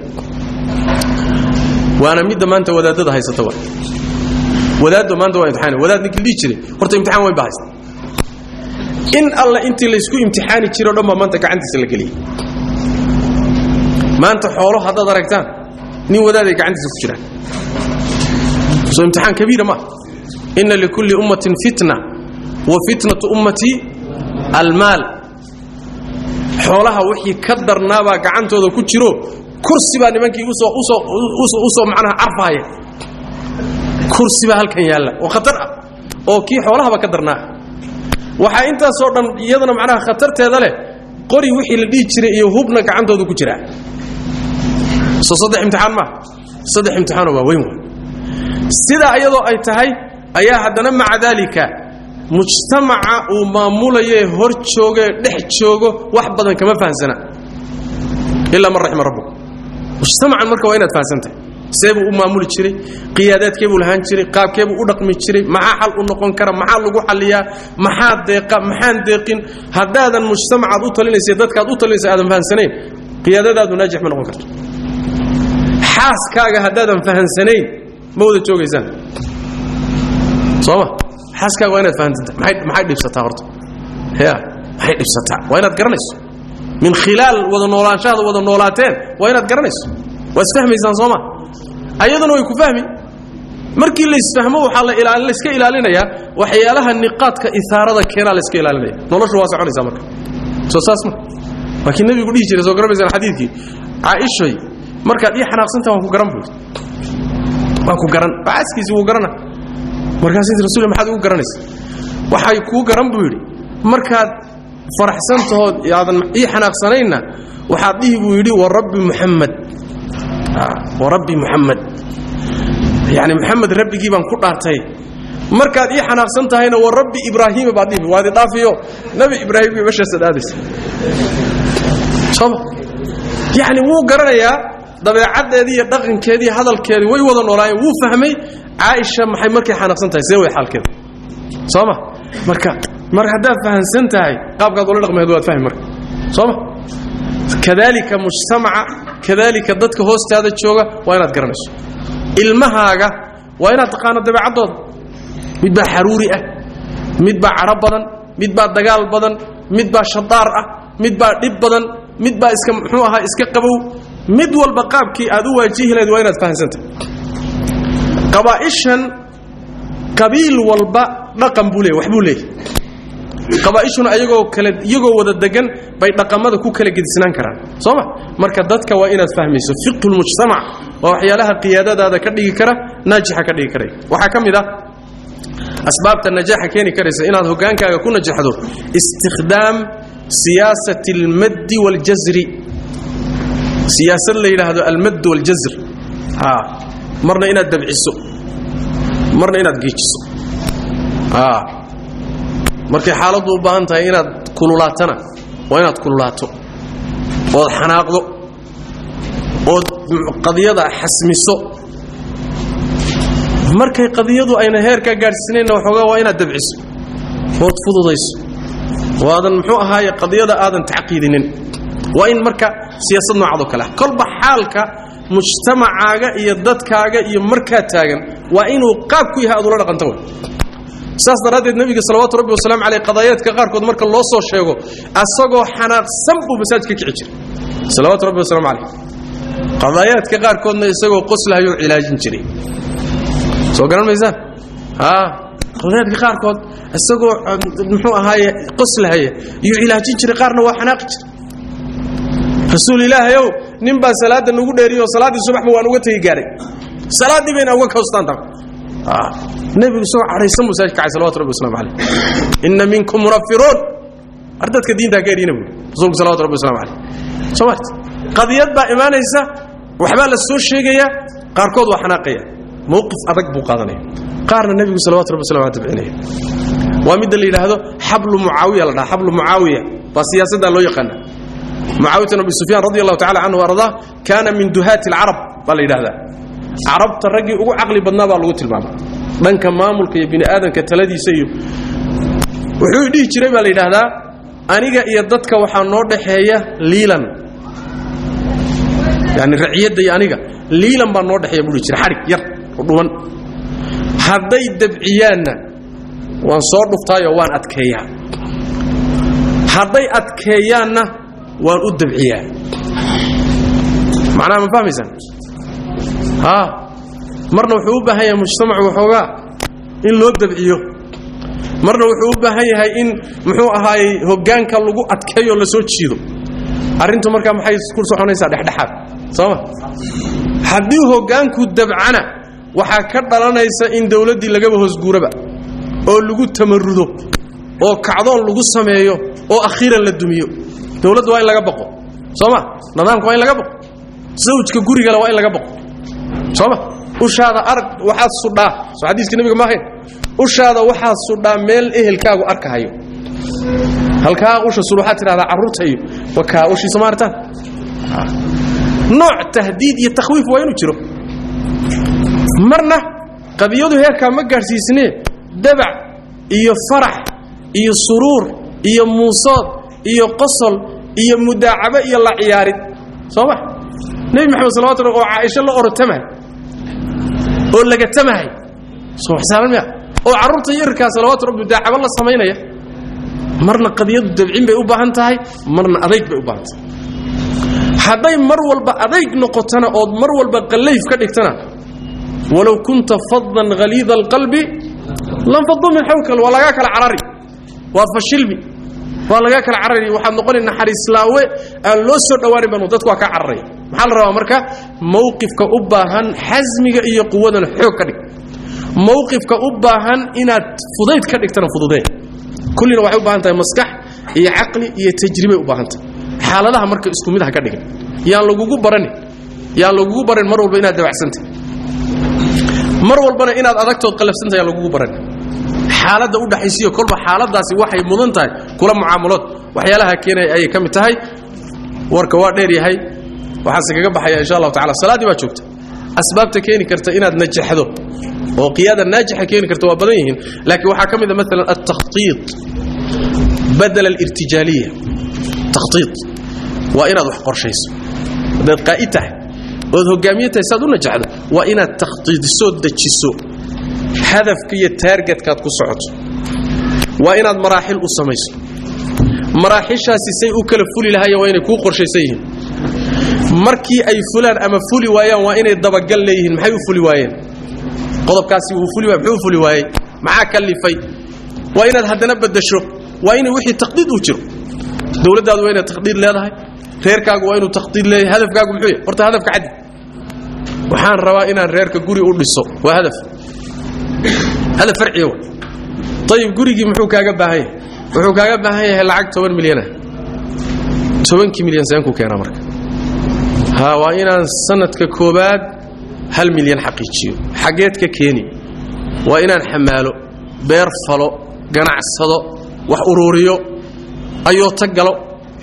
waana midda maanta wadaadada haysata wa wadaaddo maanta waa imtixaan wadaad ninkii dhihi jiray horta imtixaan weyn baa haysta in alla intii laysku imtixaani jiro dhan baa maanta gacantiisa la geliyay maanta xoolo haddaad aragtaan nin wadaaday gacantiisa ku jiraan soo imtixaan kabiira ma inna likulli ummatin fitna wa fitnatu ummatii almaal xoolaha wixii ka darnaabaa gacantooda ku jiro kursi baa nimankii usoo macnaha carfahaya kursi baa halkan yaalla oo khatar ah oo kii xoolahaba ka darnaa waxaa intaasoo dhan iyadana macnaha khatarteeda leh qori wixii la dhihi jiray iyo hubna gacantooda ku jiraa soo saddex imtixaan maaha saddex imtixaanoo waa weyn wa sidaa iyadoo ay tahay ayaa haddana maca daalika mujtamaca uu maamulayoe hor joogee dhex joogo wax badan kama fahamsana ilaa man raxima rabbuk mujtamacan marka waa inaad fahamsantahay see buu u maamuli jiray qiyaadaadkee buu lahaan jiray qaabkee buu u dhaqmi jiray maxaa xal u noqon kara maxaa lagu xalliyaa maxaa deeqa maxaan deeqin haddaadan mujtamacaad u talinaysa dadkaad u talinaysa aadan fahamsanayn qiyaadadaadu naajix ma noqon karto xaaskaaga haddaadan fahamsanayn ma wada joogaysaan sooma xaaskaaga waa inaad fahamsantahay maxay dhibsataa horta ya maxay dhibsataa waa inaad garanayso min khilaal wada noolaanshahaada wada noolaateen waa inaad garanayso waa isfahmaysaan sooma ayaduna way ku fahmi markii laysfahmo waxaa layska ilaalinayaa waxyaalaha niqaadka isaarada keenaa layska ilaalinaya noloshu waa soconaysaa marka soo saas ma waa kii nabigu dhihi jiray soo garanaysaan xadiidkii caaishay markaad ii xanaaqsantaha waan ku garan buu waan ku garan caaskiisi wuu garana markaasuu rasul maxaad ugu garanaysa waxay kuu garan buu yidhi markaad faraxsantahood aadan ii xanaaqsanaynna waxaad dhihi buu yidhi warabbi muxamed warabbi muxamed yani maxamed rabbigii baan ku dhaartay markaad ii xanaaqsan tahayna wa rabbi ibraahiima baad dhihi waadi dhaafiyo nabi ibraahim bay meeshaasaad aadaysa sooma yacni wuu garanayaa dabeecaddeedii iyo dhaqankeedii hadalkeedii way wada noolaayeen wuu fahmay caaisha maxay markay xanaaqsan tahay see way xaalkeeda soo ma marka mar haddaad fahamsan tahay qaabkaad ula dhaqmaheed waad fahmi marka soo ma kadaalika mujtamaca kadaalika dadka hoostaada jooga waa inaad garanayso ilmahaaga waa inaad taqaano dabeecaddooda mid baa xaruuri ah mid baa cadho badan mid baa dagaal badan mid baa shadaar ah mid baa dhib badan mid baa iska muxuu ahaa iska qabow mid walba qaabkii aad u waajihi lahayd waa inaad fahamsantahay qabaa'ishan qabiil walba dhaqan buu leeyahy wax buu leeyahy qabaa'ishuna ayagoo kale iyagoo wada degan bay dhaqamada ku kala gedisnaan karaan soo ma marka dadka waa inaad fahmayso fiqhulmujtamac waa waxyaalaha qiyaadadaada ka dhigi kara naajixa ka dhigi karay waxaa ka mid ah asbaabta najaaxa keeni karaysa inaad hogaankaaga ku najaxdo istikhdaam siyaasati almaddi waljasri siyaasad la yidhaahdo almadd waljasr a marna inaad dabciso marna inaad geejiso a markay xaaladdu u baahan tahay inaad kululaatana waa inaad kululaato ood xanaaqdo ood qadiyada xasmiso markay qadiyadu ayna heerkaa gaadhsiinayna waxoogaa waa inaad dabciso ood fududayso oo aadan muxuu ahaaye qadiyada aadan tacqiidinin waa in marka siyaasad noocaadoo kale ah kolba xaalka mujtamacaaga iyo dadkaaga iyo markaa taagan waa inuu qaab ku yahay aad ula dhaqanta wey saas daraaddeed nebiga salawaatu rabbi wasalaamu caleyh qadaayaadka qaarkood marka loo soo sheego asagoo xanaaqsan buu masaajid ka kici jiray salawaatu rabbi wasalaamu caleyh qadaayaadka qaarkoodna isagoo qoslahayoo cilaajin jiray soo garan maysaan a qadaayaadka qaarkood isagoo muxuu ahaaye qoslahaya iyo cilaajin jiray qaarna waa xanaaqi jiray rasuul ilaahayow nin baa salaadda nagu dheeriyo salaaddii subaxba waan uga tegi gaahay salaaddii bayna uga koostaan taa nebigu isagoo cadhaysan buu masaajid kacay salawatu rabbi waslamu caleyh inna minkum munafiruun ar dadka diintaa ka erina buuri rasuulku salawatu rabbi waslamu caleyh soo mart qadiyad baa imaanaysa waxbaa la soo sheegaya qaarkood waa xanaaqaya mowqif adag buu qaadanaya qaarna nebigu salawatu rabbi waslamu aleh tabcinaya waa midda la yidhaahdo xablu mucaawiya la dhaha xablu mucaawiya baa siyaasaddaa loo yaqaana mucaawiyat abi sufyaan radi allahu tacala canhu ardaa kaana min duhaati alcarab baa la yidhahdaa carabta raggii ugu caqli badnaa baa lagu tilmaama dhanka maamulka iyo bini aadamka taladiisa iyo wuxuu dhihi jiray baa la yidhaahdaa aniga iyo dadka waxaa noo dhaxeeya liilan yani raciyadda iyo aniga liilan baa noo dhexeeya buu dhihi jiray xadhig yar oo dhuman hadday dabciyaanna waan soo dhuftaayoo waan adkeeyaa hadday adkeeyaanna waan u dabciyaa macnaha ma fahmaysaan a marna wuxuu u baahan yahay mujtamacu waxoogaa in loo dabciyo marna wuxuu u baahan yahay in muxuu ahaayey hoggaanka lagu adkeeyo la soo jiido arrintu markaa maxay ku soconaysaa dhexdhexaad sooma haddii hoggaanku dabcana waxaa ka dhalanaysa in dawladdii lagaba hoosguuraba oo lagu tamarudo oo kacdoon lagu sameeyo oo akhiiran la dumiyo dawladda waa in laga baqo sooma nidaamka waa in laga baqo zawjka gurigale waa in laga baqo sooma ushaada arag waxaad sudhaa soo xadiiska nebiga maahayn ushaada waxaad sudhaa meel ehelkaagu arkahayo halkaa usha sud waxaad tidhahdaa carruurta iyo wakaa ushiisa maartaan nooc tahdiid iyo takhwiif waa inuu jiro marna qadiyadu heerkaa ma gaadhsiisnee dabac iyo farax iyo suruur iyo muusood iyo qosol iyo mudaacabo iyo la ciyaarid soo ma nebi maxamed salawatu oo caaisho la orotamahay oo lagatamahay soo xisaaban miya oo carruurta yarkaa salawaatu rabbi mudaacabo la samaynaya marna qadiyadu dabcin bay u baahan tahay marna adayg bay u baahan tahay hadday mar walba adayg noqotana ood mar walba qallayf ka dhigtana walow kunta fadan haliida alqalbi lanfadu min xawlka waa lagaa kala carari waa fashilmi waa lagaa kala carari waxaad noqoni naxariislaawe aan loo soo dhawaanin banu dadku waa kaa cararaya maxaa la rabaa marka mawqifka u baahan xasmiga iyo quwadana xoog ka dhig mawqifka u baahan inaad fudayd ka dhigtana fududee kullina waxay u baahan tahay maskax iyo caqli iyo tajribay u baahan tahay xaaladaha marka isku mid ha ka dhigin yaan lagugu baranin yaan lagugu barin mar walba inaad dabacsantay mar walbana inaad adagtood qalafsantay yaan lagugu baran xaaladda u dhaxaysiyo kolba xaaladaasi waxay mudan tahay kula mucaamalood waxyaalaha keenaya ayay ka mid tahay warka waa dheer yahay waxaase kaga baxaya insha allahu tacala salaaddii baa joogta asbaabta keeni karta inaad najaxdo oo qiyaada naajixa keeni karta waa badan yihiin laakiin waxaa ka mid a maalan altakhtiid badal alirtijaaliya takhtiid waa inaad wax qorshayso haddaad qaa'id tahay ood hogaamiye tahay saad u najaxdo waa inaad takhtiidisoo dejiso hadafka iyo taargetkaad ku socoto waa inaad maraaxil u samayso maraaxishaasi say u kala fuli lahaayeen waa inay kuu qorshaysan yihiin markii ay fulaan ama fuli waayaan waa inay dabagal leeyihiin maxay u fuli waayeen qodobkaasi wuu fuli waay muxuu fuli waayey maxaa kalifay waa inaad haddana baddasho waa inay wixii taqdiid uu jiro dowladdaadu waa inay taqdiid leedahay reerkaagu waa inuu taqdiid leeyahay hadafkaagu muxuu yahay horta hadafka caddi waxaan rabaa inaan reerka guri u dhiso waa hadaf hadaf farciya wa ayib gurigii muxuu kaaga baahan yahay wuxuu kaaga baahan yahay lacag toban milyanah tobankii milyan seenku keenaa marka ha waa inaan sanadka koobaad hal milyan xaqiijiyo xaggeed ka keeni waa inaan xamaalo beer falo ganacsado wax uruuriyo ayoota galo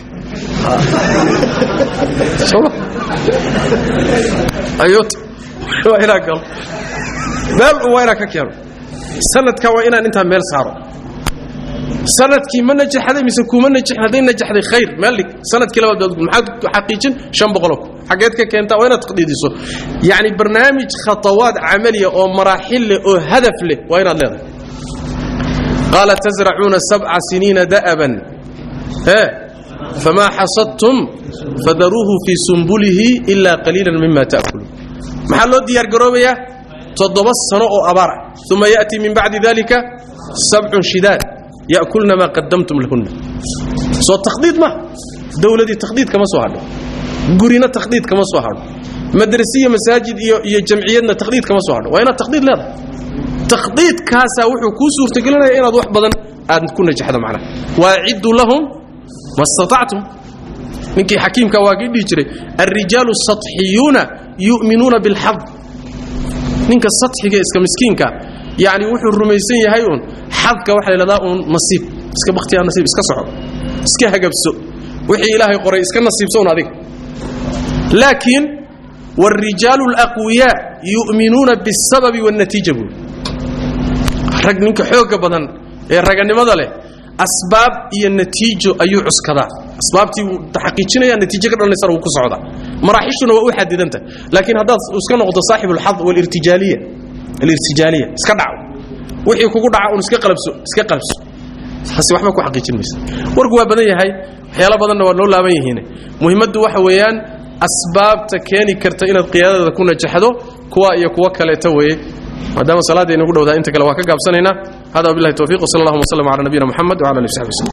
ayoota waa inaan galo meel waa inaan ka keeno sanadka waa inaan intaa meel saaro sanadkii ma najaxday mise kuma najaxin hadday najaxday khayr meel dhig sanadkii labaad baad maxaad xaqiijin shan boqoloo ku xaggeed ka keentaa waa inaad taqdiidiso yacni barnaamij khatawaad camaliya oo maraaxil leh oo hadaf leh waa inaad leedahay qaala tasracuuna sabca siniina da'aban ee famaa xasadtum fadaruuhu fii sumbulihi ilaa qaliilan mima ta'kuluun maxaa loo diyaargaroobayaa toddoba sano oo abaar ah uma ya'tii min bacdi dalika sabcun shidaad ya'kulna maa qadamtum lahunna soo takhdiid ma dowladii takhdiid kama soo hadho gurina takhdiid kama soo hadho madrasiya masaajid iyo iyo jamciyadna takhdiid kama soo hadho waa inaad takhdiid leedahay takhdiidkaasaa wuxuu kuu suurtagelinaya inaad wax badan aad ku najaxdo macnaha waaciddu lahum ma statactum ninkii xakiimka waa kii dhihi jiray alrijaalu saطxiyuuna yu'minuuna bilxad ninka saxiga iska miskiinka yani wuxuu rumaysan yahay uun xadka waxa la ydhahdaa uun nasiib iska bakhtiyaa nasiib iska soco iska hagabso wixii ilaahay qoray iska nasiibso un adiga laakiin wاlrijaalu اlaqwiyaa yu'minuuna biاsababi wاnnatiija buuri rag ninka xooga badan ee raganimada leh asbaab iyo natiijo ayuu cuskadaa asbaabtii wuu xaqiijinaya natiijo ka dhalanaysana wuu ku socdaa maraaxishuna waa u xadidanta laakiin haddaad iska noqdo saaxib alxad walirtijaaliya alirtijaaliya iska dhaco wixii kugu dhaca un iska qalabso iska qalabso taasi waxba ku xaqiijin maysa warku waa badan yahay waxyaalo badanna waa loo laaban yihiin muhimaddu waxa weeyaan asbaabta keeni karta inaad qiyaadada ku najaxdo kuwa iyo kuwa kaleeta weeye maadaama salaadda inagu dhowdaa inta kale waa ka gaabsanaynaa hada wabillahi tawfiq wsala allahuma wslam ala nabiyina muxamed wala ali w saxbi wslm